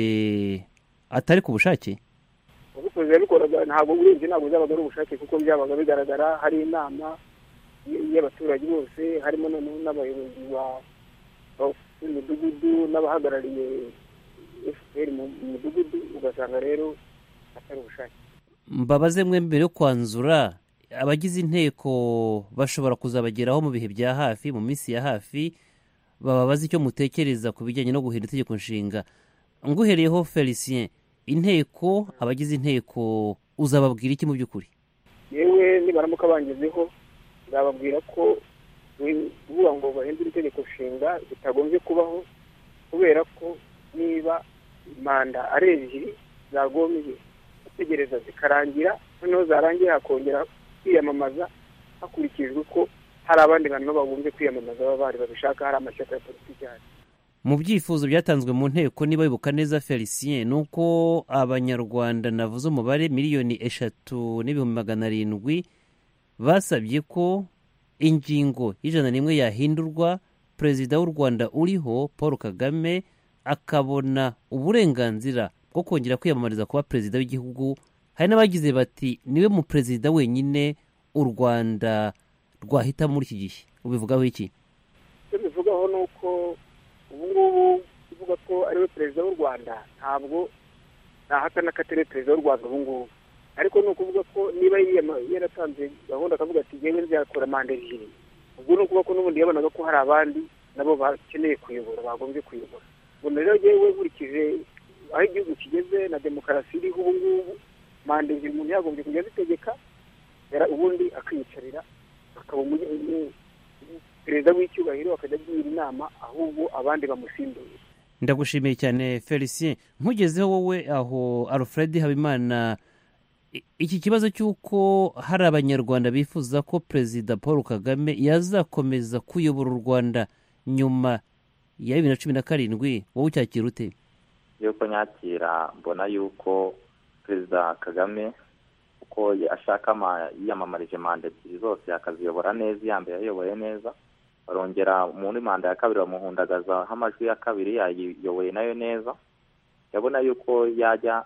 atari ku bushake ubikoze yabikoraga ntabwo urebye ntabwo byabaga ari ubushake kuko byabaga bigaragara hari inama y- y'abaturage bose harimo noneho n'abayobozi ba- ba- b'imidugudu n'abahagarariye fpr mu mu midugudu ugasanga rero atari ubushake mbabaze mwe mbere yo kwanzura abagize inteko bashobora kuzabageraho mu bihe bya hafi mu minsi ya hafi bababaza icyo mutekereza ku bijyanye no guhindura itegeko nshinga nguhereyeho felicien inteko abagize inteko uzababwira iki mu by'ukuri yewe nibaramuka bangezeho nzababwira ko we- kuvuga ngo bahindure itegeko nshinga bitagombye kubaho kubera ko niba manda ari ebyiri zagombye gutegereza zikarangira noneho zarangiye hakongera kwiyamamaza hakurikijwe ko hari abandi bantu bagombye kwiyamamaza baba bari babishaka hari amashyaka ya politiki ahari mu byifuzo byatanzwe mu nteko niba bibuka neza felicien ni uko abanyarwanda navuze umubare miliyoni eshatu n'ibihumbi magana arindwi basabye ko ingingo y'ijana n'imwe yahindurwa perezida w'u rwanda uriho paul kagame akabona uburenganzira bwo kongera kwiyamamariza kuba perezida w'igihugu hari n'abagize bati niwe mu perezida wenyine u rwanda rwahitamo muri iki gihe ubivugaho iki icyo bivugaho ni uko ubu ngubu kuvuga ko ariwe perezida w'u rwanda ntabwo ntahakana ko atari perezida w'u rwanda ubu ngubu ariko ni ukuvuga ko niba yiyama- yaratanze gahunda akavuga ati ngewe nzakora manda ebyiri ubwo ni ukuvuga ko n'ubundi yabonaga ko hari abandi nabo bakeneye kuyobora bagombye kuyobora ubwo rero ngewe nkurikije aho igihugu kigeze na demokarasi iriho ubu ngubu manda ebyiri umuntu yagombye kujya azitegeka yara- ubundi akiyicarira akaba umu- umu- perezida w'icyubahiro akajya agira inama ahubwo abandi bamusimbuye ndagushimiye cyane felicien nkugezeho wowe aho alfred habimana i- iki kibazo cy'uko hari abanyarwanda bifuza ko perezida paul kagame yazakomeza kuyobora u rwanda nyuma ya bibiri na cumi na karindwi wowe ucyakira ute yuko nyakira mbona yuko perezida kagame uko ashaka ama- yiyamamarije manda ebyiri zose akaziyobora neza iya mbere yayoboye neza barongera muri manda ya kabiri bamuhundagazaho amajwi ya kabiri yayiyoboye nayo neza yabona yuko yajya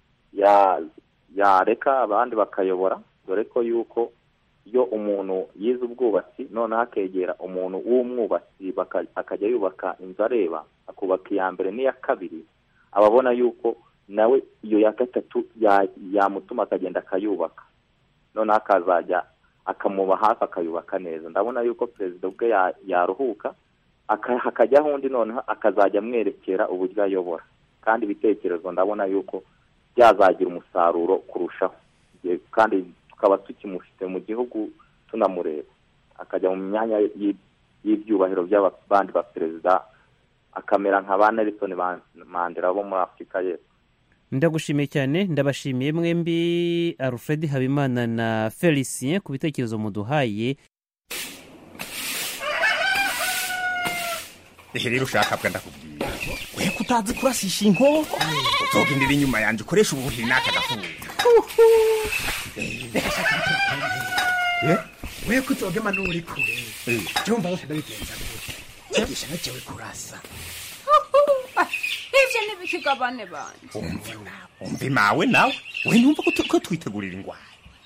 ya- yareka abandi bakayobora dore ko yuko iyo umuntu yize ubwubatsi noneho akegera umuntu w'umwubatsi baka- akajya yubaka inzu areba akubaka iya mbere n'iya kabiri aba abona yuko nawe iyo ya gatatu ya- yamutuma akagenda akayubaka noneho akazajya akamuba hafi akayubaka neza ndabona yuko perezida ubwe ya- yaruhuka aka- hakajyaho undi noneho akazajya amwerekera uburyo ayobora kandi ibitekerezo ndabona yuko byazagira umusaruro kurushaho Ye- kandi tukaba tukimufite mu gihugu tunamureba akajya mu myanya y'i- y'ibyubahiro by'abandi baperezida akamera nka ba nelson Man- mandela bo muri afurika y'epfo ndagushimiye cyane ndabashimiye mwembi alfred habimana na felicien ku bitekerezo muduhaye ehe rero ushaka bwa ndakubwira we kutazi kurasisha inkoko uzogendera inyuma yanje ukoresha ubuhiri n'aka gafuka we kuzogema n'uri kure jumva bose ndabigenza gute igisha nacewe kurasa ivyo ntibikigabane banje umva imawe nawe we numva ko tu- ko twitegurira ingwara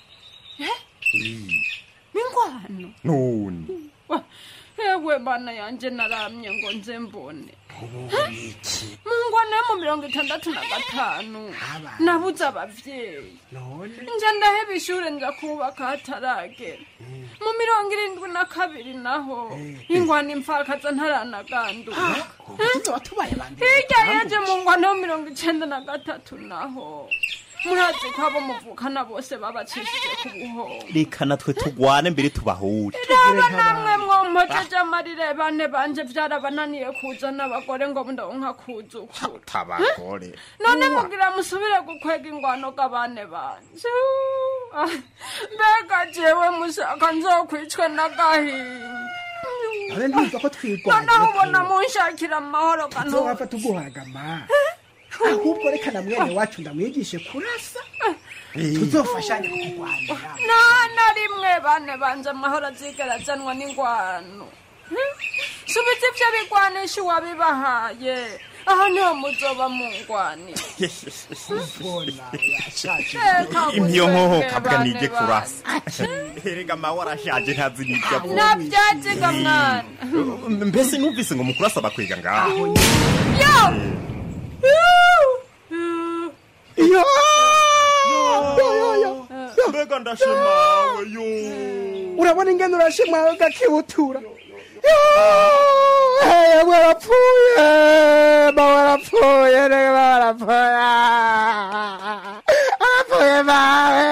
ingwano none Wa, ewe bana yanje naramye ngo nze mbone mu ngwano yo mu mirongo itandatu na gatanu nabuze abavyeyi nja ndaheba ishure nja kubaka hataragera mu mirongo irindwi na kabiri naho ingwano impfakaza ntaranaganduka hirya yeje mu ngwano yo mirongo icenda na gatatu naho murazi ko abo muvukana bose babacishije ku buhoro reka natwe tugwane mbere tubahure raba namwe mwompojeje amarire bane banje vyarabananiye kuzana abagore ngo ndonka kuzukura tabagore none mugira musubire gukwega ingwano g'abane banje Ah, mbega jewe mushaka nzokwicwe n'agahinda none ndumva ko twigwana noneho ubona munshakira amahoro kanu nzowapfa tuguhagama ahubwo reka na mwene wacu ndamwigishe kurasa tuzofashanye kurwanira nta na rimwe bane banje amahoro azigera azanwa n'ingwano Hmm? subiza ivyo bigwanisha uwabibahaye aha niho muzoba mungwanira impiyo nkoho kabwa nige kurasa erega mawe arashaje ntazi n'ibyo avuga navyaziga mwana mbese numvise ngo mukuru asaba kwiga ngaho yo iyo mbega ndashimawe yo urabona ingene urashimwa ugakibutura yewe warapfuye ba warapfuye rege ba warapfuye arapfuye bawe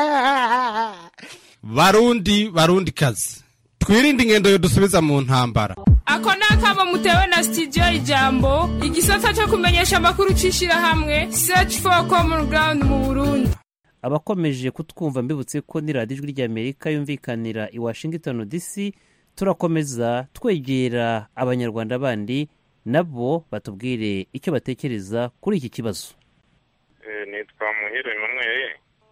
barundi barundi kazi twirinde ingendo yodusubiza mu ntambara ako ni akamo mutewe na sitidiyo ijambo igisata cyo kumenyesha amakuru cy'ishyirahamwe search for common ground mu burundi abakomeje kutwumva mbibutse ko ni radiyo ijwi ry'amerika yumvikanira i washington dc turakomeza twegera abanyarwanda bandi nabo batubwire icyo batekereza kuri iki kibazo nitwa muhire emmanuel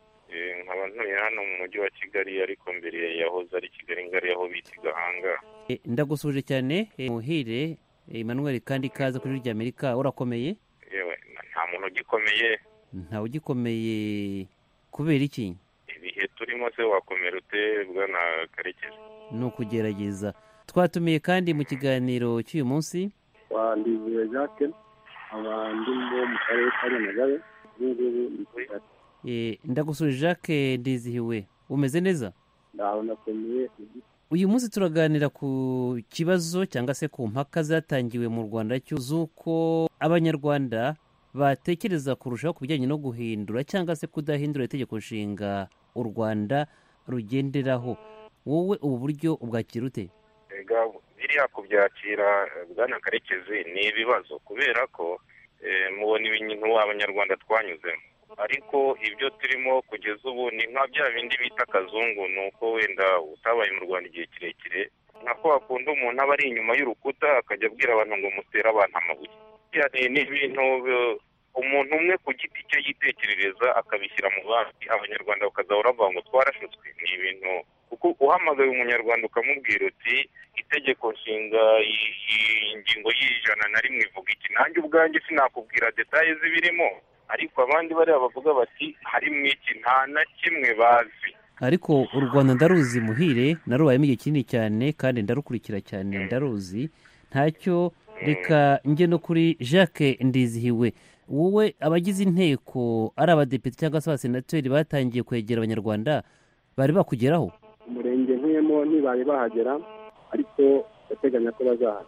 Eh, nkaba ntuye hano mu mujyi wa kigali ariko mbere yahoze ari kigali ngari aho bita i gahanga E, ndagusuje cyane e, muhire e, emmanuel kandi ikaze kuri ijwi ry'amerika urakomeye yewe nta muntu ugikomeye ntawe ugikomeye kubera iki ibihe turimo se wakomera ute bwana karekezi ni ukugerageza twatumiye kandi mu kiganiro cy'uyu munsi wandiziwe jacques abandi bo mu karere ka nyamagabe ubu ngubu ndi kigali e, ndagusuje jacques ndizihiwe umeze neza ndaho nakomeye uyu munsi turaganira ku kibazo cyangwa se ku mpaka zatangiwe mu rwanda cyo z'uko abanyarwanda batekereza kurushaho ku bijyanye no guhindura cyangwa se kudahindura itegeko nshinga u rwanda rugenderaho wowe ubu buryo ubwakira ute ega biriya kubyakira eh, bwana karekezi ni ibibazo kubera ko eh, mubona ibintu abanyarwanda twanyuzemo ariko ibyo turimo kugeza ubu ni nka bya bindi bita akazungu ni uko wenda utabaye mu rwanda igihe kirekire nka ko hakunda umuntu aba ari inyuma y'urukuta akajya abwira abantu ngo mutere abantu amabuye Biriya ni ni ibintu eh, umuntu umwe ku giti cye yitekerereza akabishyira mu bandi abanyarwanda bakazahora bavuga ngo twarashutswe ni ibintu kuko uhamagaye umunyarwanda ukamubwira uti itegeko nshinga i- i- ingingo y'ijana na rimwe ivuga iki nanjye ubwanjye sinakubwira detaye zibirimo ariko abandi bariya bavuga bati harimo iki nta na kimwe bazi ariko u rwanda ndaruzi muhire narubayemo igihe kinini cyane kandi ndarukurikira cyane ndaruzi ntacyo reka njye no kuri jacques ndizihiwe wowe abagize inteko ari abadepite cyangwa se abasenateri batangiye kwegera abanyarwanda bari bakugeraho umurenge nkuyemo ntibari bahagera ariko ndateganya ko bazahagera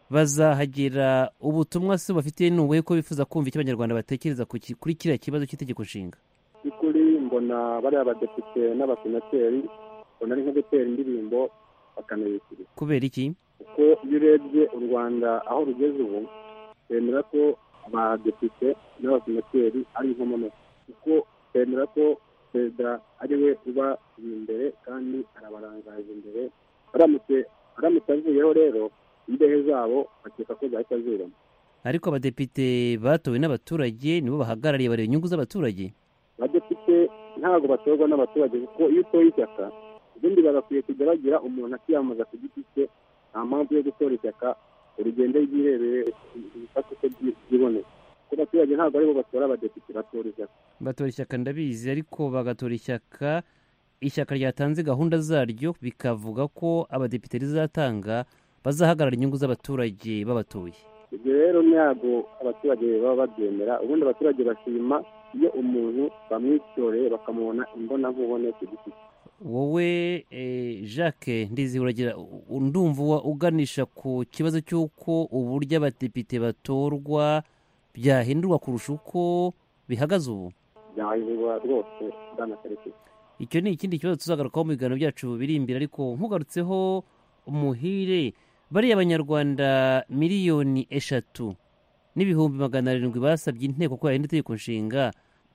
bazahagera ubutumwa se bafitiye ni ubuhe ko bifuza kumva icyo abanyarwanda batekereza ku ki- kuri kiriya kibazo cy'itegeko nshinga by'ukuri mbona bariya badepite n'abasenateri mbona ari nko gutera indirimbo bakanayikiriza kubera iki kuko iyo urebye u rwanda aho rugeze ubu bemera ko abadepite n'abasenateri ari inkomamashyi kuko bemera ko perezida ari we uba imbere kandi arabarangaje imbere aramutse aramutse avuyeho rero imbehe zabo bakeka ko zahita zirama ariko abadepite batowe n'abaturage nibo bahagarariye bareba inyungu z'abaturage abadepite ntabwo batorwa n'abaturage kuko iyo utoye ishyaka ubundi bagakwiye kujya bagira umuntu akiyamamaza ku giti cye nta mpamvu yo gutora ishyaka urugendo ryirebere ibifata uko byiboneye kuko abaturage ntabwo aribo batora abadepite batora ishyaka batora ishyaka ndabizi ariko bagatora ishyaka ishyaka ryatanze gahunda zaryo bikavuga ko abadepite rizatanga bazahagarara inyungu z'abaturage babatoye ibyo rero ntabwo abaturage baba babyemera ubundi abaturage bashima iyo umuntu bamwitoreye bakamubona imbonankubone ku giti cye wowe eh, jacques ndizi uragira u- ndumva uwa- uganisha ku kibazo cy'uko uburyo abadepite batorwa byahindurwa kurusha uko bihagaze ubu byahindurwa rwose bwana karekezi icyo ni ikindi kibazo tuzagarukaho mu biganiro byacu biri imbere ariko nkugarutseho umuhire bariya abanyarwanda miliyoni eshatu n'ibihumbi magana arindwi basabye inteko ko yahinda itegeko nshinga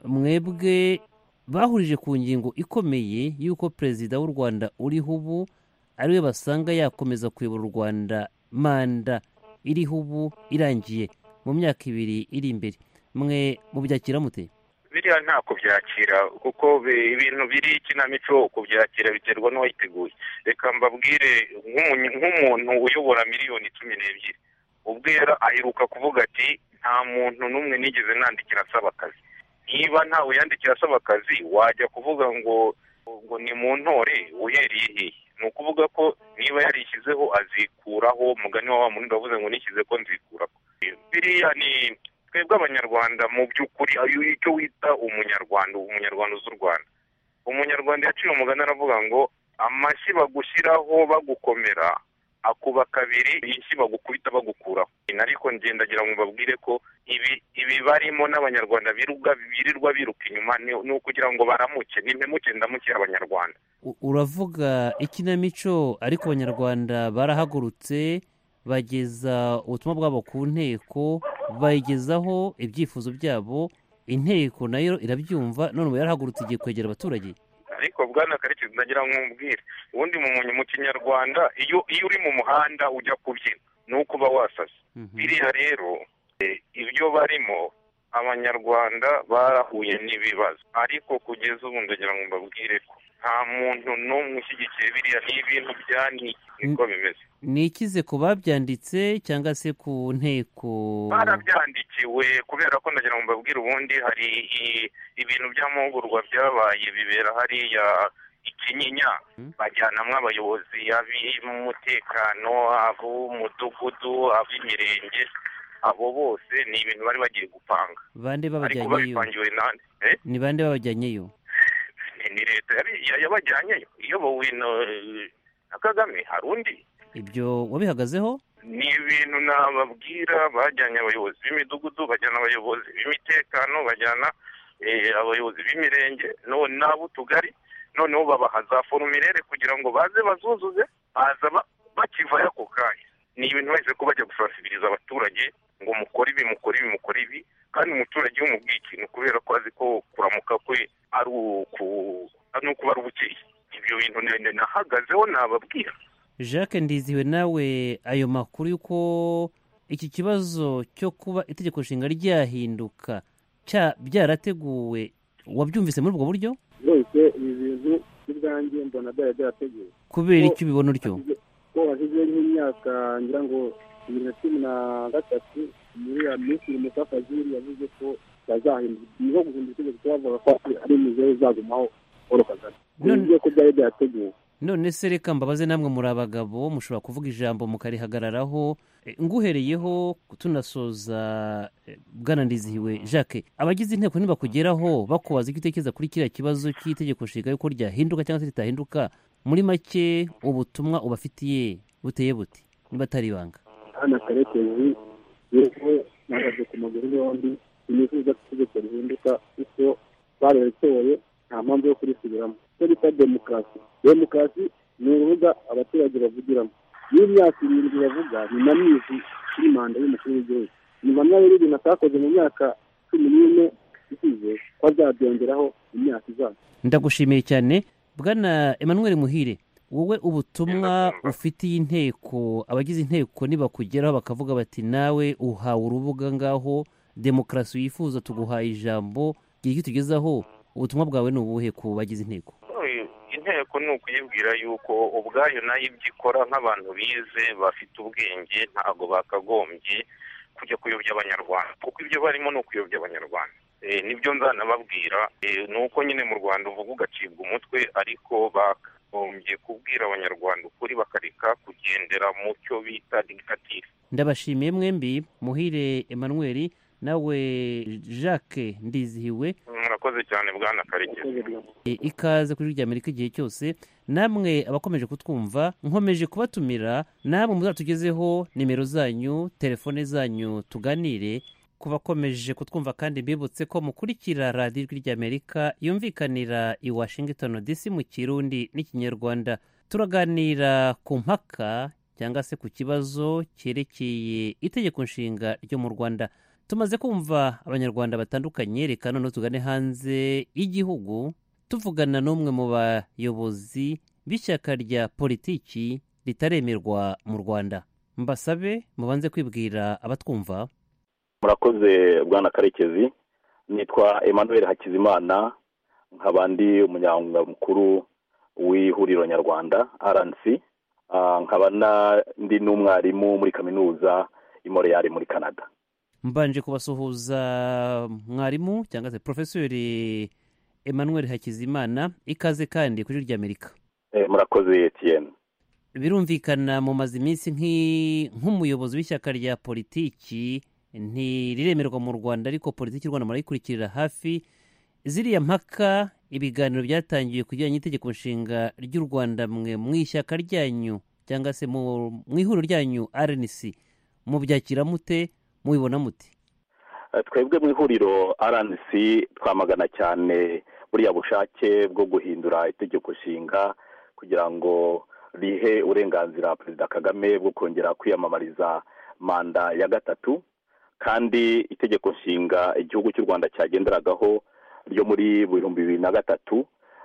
mwebwe bahurije ku ngingo ikomeye y'uko perezida w'u rwanda uriho ubu ariwe basanga yakomeza kuyobora u rwanda manda iriho ubu irangiye mu myaka ibiri iri imbere mwe mubyakira mute biriya nta kubyakira kuko bi- ibintu biri ikinamico kubyakira biterwa n'uwayiteguye reka mbabwire nk'umu- nk'umuntu uyobora miliyoni cumi n'ebyiri ubwera aheruka kuvuga ati nta muntu n'umwe nigeze nandikira asaba akazi niba ntawe yandikira asaba akazi wajya kuvuga ngo ngo ni mu ntore uhereye hehe ni ukuvuga ko niba yarishyizeho azikuraho umugani wa wa muntu wavuze ngo nishyize ko nzikuraho biriya ni twebwe abanyarwanda mu by'ukuri ayo icyo wita umunyarwanda umunyarwanda uzi u rwanda umunyarwanda yaciye umugani aravuga ngo amashyi bagushyiraho bagukomera akuba kabiri inshyi bagukubita bagukuraho ariko ngendagira ngo mbabwire ko ibi ibi barimo n'abanyarwanda birirwa birirwa biruka inyuma ni ni ukugira ngo baramuke nimpemuke ndamukire abanyarwanda U- uravuga ikinamico ariko abanyarwanda barahagurutse bageza ubutumwa bwabo ku nteko bayigezaho ibyifuzo byabo inteko nayo irabyumva none ubu yarahagurutse igiye kwegera abaturage ariko bwana karekezi ndagira ngo nkubwire ubundi mu munyu- mu kinyarwanda iyo iyo uri mu muhanda ujya kubyina ni uko uba wasase biriya rero eh, ibyo barimo abanyarwanda barahuye n'ibibazo ariko kugeza ubu ndagira ngo mbabwire ko nta muntu n'umwe ushyigikiye biriya ni ibintu byaniye niko bimeze ni ikize ku babyanditse cyangwa se ku nteko barabyandikiwe kubera ko ndagira ngo mbabwire ubundi hari i- ibintu by'amahugurwa byabaye bibera hariya ikinyinya bajyanamo abayobozi ab'umutekano ab'umudugudu ab'imirenge abo bose ni ibintu bari bagiye gupanga bande ariko babajyanyeyo babipangiwe nande eh? ni bande babajyanyeyo ni ni leta yari- ya- yabajyanyeyo iyobowe na- na kagame hari undi ibyo wabihagazeho ni ibintu nababwira bajyanye abayobozi b'imidugudu bajyana abayobozi b'imitekano bajyana eh, abayobozi b'imirenge no- n'ab'utugari noneho babaha za forumirere kugira ngo baze bazuzuze baza ba- bakivayo ako kanya ni ibintu bahise ko bajya gusansibiriza abaturage ngo mukore ibi mukore ibi mukore ibi kandi umuturage iyo umubwiye ikintu kubera ko azi ko kuramuka kwe ari uku ari ukuba ari ubukeye ibyo bintu ni- nahagazeho nababwira jacques ndiziwe nawe ayo makuru y'uko iki kibazo cyo kuba itegeko nshinga ryahinduka cya byarateguwe wabyumvise muri ubwo buryo rwose ibi bintu by'ubwanjye mbona byari byarateguwe kubera Ko icyo ubibona utyo ko hashize nk'imyaka ngira ngo bibiri na cumi na gatatu muri ya minisitiri mutafaziri yavuze ko bazahindura niho guhindura itegeko bavuga ko ari imizeho izagumaho paul kagame bivuze ko byari byateguwe none se reka mbabaze namwe muri abagabo mushobora kuvuga ijambo mukarihagararaho Eh, nguhereyeho tunasoza eh, bwana ndizihiwe jacques abagize inteko ntibakugeraho bakubaza icyo utekereza kuri kiriya kibazo cy'itegeko nshinga yuko ryahinduka cyangwa se ritahinduka muri make ubutumwa ubafitiye buteye buti niba atari ibanga hano karekezi yewe nahagaze ku maguru yombi sinifuza ko itegeko rihinduka kuko bararitoye nta mpamvu yo kurisubiramo icyo bita demokarasi demokarasi ni urubuga abaturage bavugiramo iyo imyaka irindwi bavuga ni na myinshi kuri manda y'umukuru w'igihugu nyuma nayo ibintu atakoze mu myaka cumi n'ine isize ko azabyongeraho imyaka izaza ndagushimiye cyane bwana emmanuel muhire wowe ubutumwa ufitiye inteko abagize inteko nibakugeraho bakavuga bati nawe uhawe urubuga ngaho demokarasi wifuza tuguhaye ijambo gira icyo tugezaho ubutumwa bwawe ni ubuhe ku bagize inteko inteko ni ukuyibwira yuko ubwayo nayo ibyo ikora nk'abantu bize bafite ubwenge ntabwo bakagombye kujya kuyobya abanyarwanda kuko ibyo barimo ni ukuyobya abanyarwanda nibyo nzanababwira ni uko nyine mu rwanda uvuga ugacibwa umutwe ariko bakagombye kubwira abanyarwanda ukuri bakareka kugendera mu cyo bita digitatire ndabashimiye mwembi muhire emmanuel nawe jacques ndizihiwe murakoze cyane bwana karekezi ikaze kuri rya amerika igihe cyose namwe abakomeje kutwumva nkomeje kubatumira namwe muzatugezeho nimero zanyu telefone zanyu tuganire ku bakomeje kutwumva kandi mbibutse ko mukurikira radiyo ijwi ry'amerika yumvikanira i washington dc mu kirundi n'ikinyarwanda turaganira ku mpaka cyangwa se ku kibazo cyerekeye itegeko nshinga ryo mu rwanda tumaze kumva abanyarwanda batandukanye reka noneho tugane hanze y'igihugu tuvugana n'umwe mu bayobozi b'ishyaka rya politiki ritaremerwa mu rwanda mbasabe mubanze kwibwira abatwumva murakoze bwana karekezi nitwa emmanuel hakizimana nkaba ndi umunyamwuga mukuru w'ihuriro nyarwanda rnc nkaba ndi n'umwarimu muri kaminuza i Montreal muri canada mbanje kubasuhuza mwarimu cyangwa se porofesori emmanuel hakizimana ikaze kandi kuri rya amerika murakoze etiyeni birumvikana mumaze iminsi nk'umuyobozi w'ishyaka rya politiki ntiriremerwa mu rwanda ariko politiki y'u rwanda murayikurikirira hafi ziriya mpaka ibiganiro byatangiye ku bijyanye n'itegeko nshinga ry'u rwanda mwe mu ishyaka ryanyu cyangwa se mu ihuriro ryanyu rnc mubyakira mute mubibona muti twebwe mu ihuriro rnc twamagana cyane buriya bushake bwo guhindura itegeko nshinga kugira ngo rihe uburenganzira perezida kagame bwo kongera kwiyamamariza manda ya gatatu kandi itegeko nshinga igihugu cy'u rwanda cyagenderagaho ryo muri bihumbi bibiri na gatatu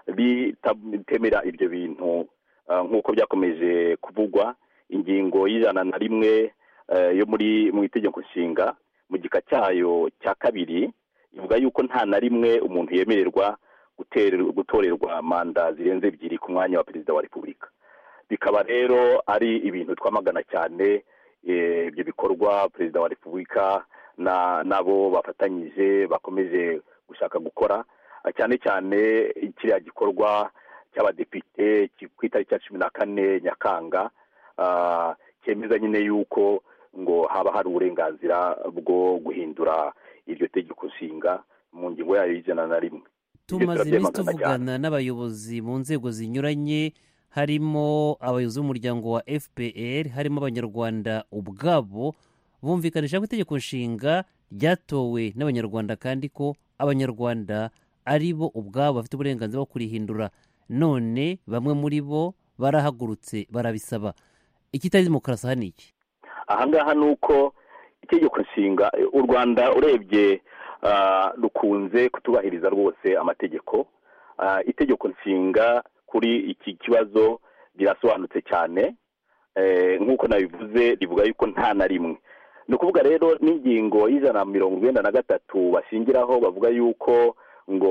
ritemera ibyo bintu nk'uko byakomeje kuvugwa ingingo y'ijana na rimwe yo muri mu itegeko nshinga mu gika cyayo cya kabiri ivuga yuko nta na rimwe umuntu yemererwa gutorerwa manda zirenze ebyiri ku mwanya wa perezida wa repubulika bikaba rero ari ibintu twamagana cyane ibyo bikorwa perezida wa repubulika n'abo bafatanyije bakomeje gushaka gukora cyane cyane kiriya gikorwa cy'abadepite ku itariki ya cumi na kane nyakanga cyemeza nyine yuko ngo haba hari uburenganzira bwo guhindura iryo tegeko nshinga mu ngingo yayo y'ijana na rimwe tumaze iminsi tuvugana n'abayobozi mu nzego zinyuranye harimo abayobozi b'umuryango wa fpr harimo abanyarwanda ubwabo bumvikanisha ko itegeko nshinga ryatowe n'abanyarwanda kandi ko abanyarwanda ari bo ubwabo bafite uburenganzira bwo kurihindura none bamwe muri bo barahagurutse barabisaba ikitari demokarasi aha ni iki ahangaha ni uko itegeko nshinga u rwanda urebye rukunze kutubahiriza rwose amategeko itegeko nshinga kuri iki kibazo rirasobanutse cyane nk'uko nabivuze rivuga yuko nta na rimwe ni ukuvuga rero n'ingingo y'ijana na mirongo icyenda na gatatu bashingiraho bavuga yuko ngo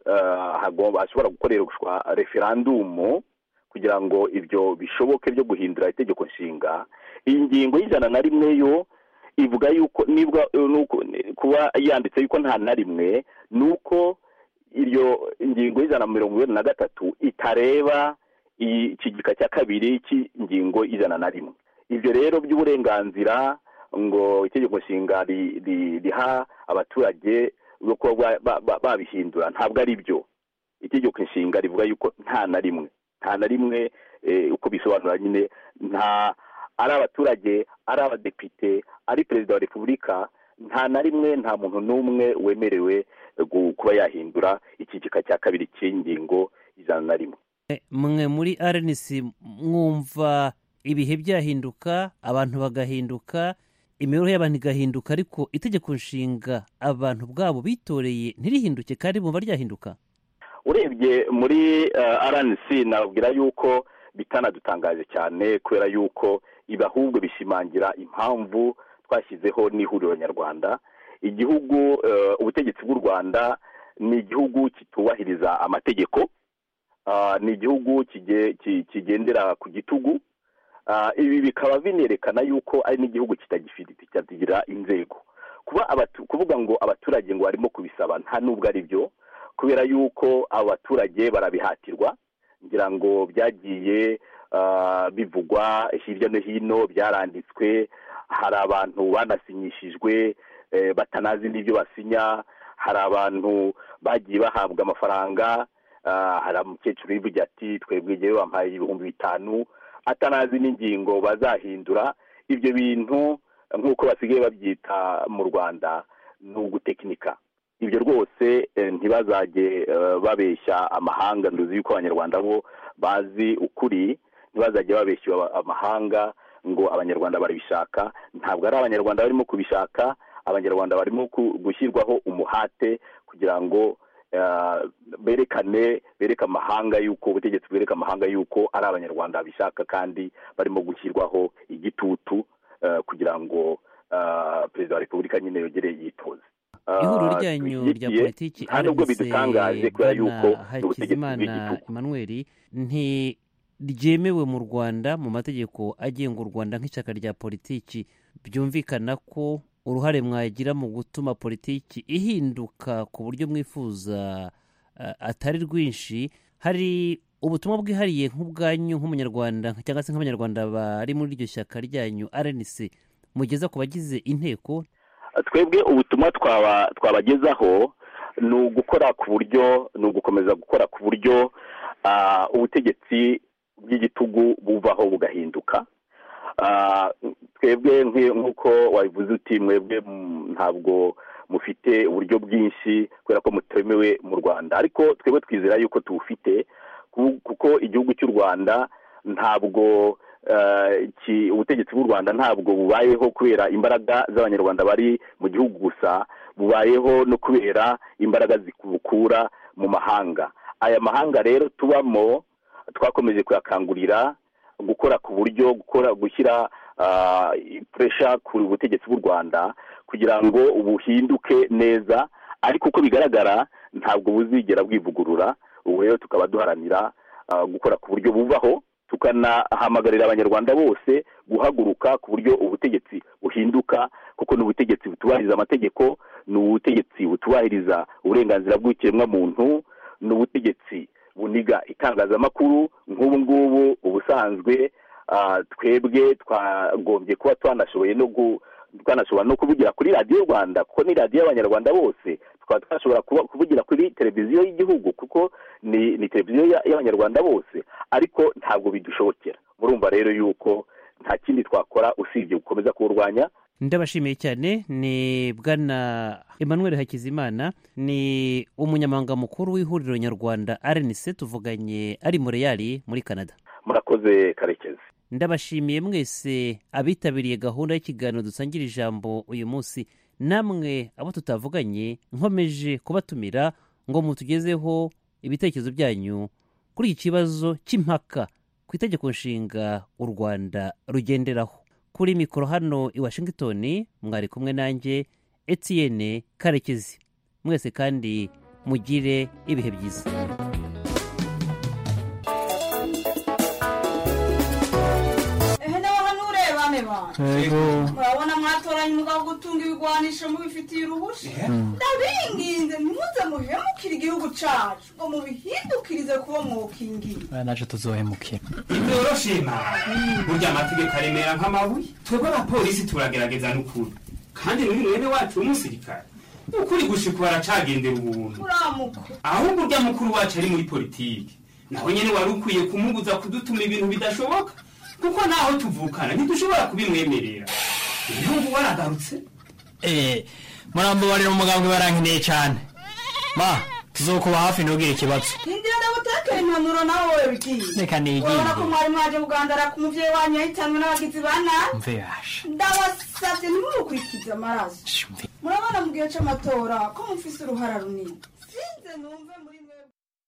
hashobora gukoreshwa referandumu kugira ngo ibyo bishoboke byo guhindura itegeko nshinga iyi ngingo y'ijana na rimwe yo ivuga yuko nibwa kuba yanditse yuko nta na rimwe ni uko iyo ingingo y'ijana na mirongo inani na gatatu itareba iki gika cya kabiri cy'ingingo y'ijana na rimwe ibyo rero by'uburenganzira ngo itegeko nshinga riha abaturage bwo kuba babihindura ntabwo ari byo itegeko nshinga rivuga yuko nta na rimwe nta na rimwe uko bisobanura nyine nta ari abaturage ari abadepite ari perezida wa repubulika nta na rimwe nta muntu n'umwe wemerewe kuba yahindura ikigika cya kabiri cy'ingingo ijana na rimwe mwe muri rnc mwumva ibihe byahinduka abantu bagahinduka imibereho y'abantu igahinduka ariko itegeko nshinga abantu bwabo bitoreye ntirihinduke kandi bumva ryahinduka urebye muri rnc nababwira yuko bitanadutangaje cyane kubera yuko ibi ahubwo bishimangira impamvu twashyizeho n'ihuriro nyarwanda igihugu eh, ubutegetsi bw'u rwanda ni igihugu kitubahiriza amategeko Ah, ni igihugu kige- ki- kigendera ku gitugu Ah, ibi bikaba binerekana yuko ari n'igihugu kitagifite kitagira inzego kuba abatu- kuvuga ngo abaturage ngo barimo kubisaba nta nubwo ari byo kubera yuko abo baturage barabihatirwa ngira ngo byagiye ah, bivugwa hirya no hino byaranditswe hari abantu banasinyishijwe eh, batanazi n'ibyo basinya hari abantu bagiye bahabwa amafaranga ah, hari umukecuru wivuga ati twebwe igihe bampaye ibihumbi bitanu atanazi n'ingingo bazahindura ibyo bintu nk'uko basigaye babyita mu rwanda ni ugutekinika ibyo rwose eh, ntibazajye eh, babeshya amahanga nduzi yuko abanyarwanda bo bazi ukuri ntibazajye babeshya aba- amahanga ngo abanyarwanda barabishaka ntabwo ari abanyarwanda barimo kubishaka abanyarwanda barimo ku- gushyirwaho umuhate kugira ngo eh, berekane bereke amahanga yuko ubutegetsi bwereka amahanga yuko ari abanyarwanda babishaka kandi barimo gushyirwaho igitutu eh, kugira ngo eh, perezida wa repubulika nyine yongere yitoze ihuriro Ah, ryanyu rya dushyigikiye, politiki nta nubwo RNC bidutangaje kubera yuko Bwana ni ubutegetsi bw'igitugu hakizimana emmanuel ntiryemewe mu rwanda mu mategeko agenga u rwanda nk'ishyaka rya politiki byumvikana ko uruhare mwagira mu gutuma politiki ihinduka ku buryo mwifuza ah, atari rwinshi hari ubutumwa bwihariye nk'ubwanyu nk'umunyarwanda cyangwa se nk'abanyarwanda bari muri iryo shyaka ryanyu rnc mugeza ku bagize inteko twebwe ubutumwa twaba twabagezaho ni ugukora ku buryo ni ugukomeza gukora ku buryo ah, ubutegetsi bw'igitugu buvaho bugahinduka Ah, twebwe nk'i- nk'uko wabivuze uti mwebwe mm, ntabwo mufite uburyo bwinshi kubera ko mutemewe mu rwanda ariko twebwe twizera yuko tuwufite ku- kuko igihugu cy'u rwanda ntabwo eh, ki- ubutegetsi bw'u rwanda ntabwo bubayeho kubera imbaraga z'abanyarwanda bari mu gihugu gusa bubayeho no kubera imbaraga zibukura mu mahanga aya mahanga rero tubamo twakomeje kuyakangurira gukora ku buryo gukora gushyira puresha ku butegetsi bw'u rwanda kugira ngo buhinduke neza ariko uko bigaragara ntabwo buzigera bwivugurura ubu rero tukaba duharanira ah, gukora ku buryo buvaho tukanahamagarira abanyarwanda bose guhaguruka ku buryo ubutegetsi buhinduka kuko ni ubutegetsi butubahiriza amategeko ni ubutegetsi butubahiriza uburenganzira bw'ikiremwamuntu ni ubutegetsi buniga itangazamakuru nk'ubu ngubu ubusanzwe ah, twebwe twagombye kuba twanashoboye no gu- twanashobora no kuvugira kuri radiyo rwanda kuko ni radiyo y'abanyarwanda bose tukaba twashobora kuba- kuvugira kuri televiziyo y'igihugu kuko ni ni televiziyo ya- y'abanyarwanda bose ariko ntabwo bidushobokera murumva rero yuko nta kindi twakora usibye gukomeza kuwurwanya ndabashimiye cyane ni bwana emmanuel hakizimana ni umunyamabanga mukuru w'ihuriro nyarwanda rnc tuvuganye ari mureyali muri canada murakoze karekezi ndabashimiye mwese abitabiriye gahunda y'ikiganiro dusangira ijambo uyu munsi namwe abo tutavuganye nkomeje kubatumira ngo mutugezeho ibitekerezo byanyu kuri iki kibazo cy'impaka ku itegeko nshinga u rwanda rugenderaho kuri mikoro hano i washington mwari kumwe nanjye etienne karekezi mwese kandi mugire ibihe byiza ehe nawe hano urebane bantu Yego. murabona mwatoranye umugabo wo gutunga ibigwanisho mubifitiye uruhushya ndabinginze ntimuze muhemukire igihugu cacu ngo mubihindukirize kuba mwokingiye aya naje tuzohemukira byoroshye burya amategeko aremera nk'amabuye twebwe abapolisi turagerageza n'ukuri kandi n'uyu mwene wacu w'umusirikare ukuri gushika baracagendera ubuntu uramuka ahubwo urya mukuru wacu ari muri politiki nawe nyine wari ukwiye kumubuza kudutuma ibintu bidashoboka kuko naho tuvukana ntidushobora kubimwemerera ibihugu waragarutse eh murambabarira umugambwe barankeneye cyane ma tuzokuba hafi ntugire ikibazo hindira ndagutekera impanuro nawe wowe bigiye Reka nigire. urabona ko mwari mwaje kugandara ku muvyeyi wanyu yahitanwe n'abagizi ba nabi mve yasha ndabasavye ntimumukurikize amaraso murabona mu gihe c'amatora ko mufise uruhara runini sinze numve muri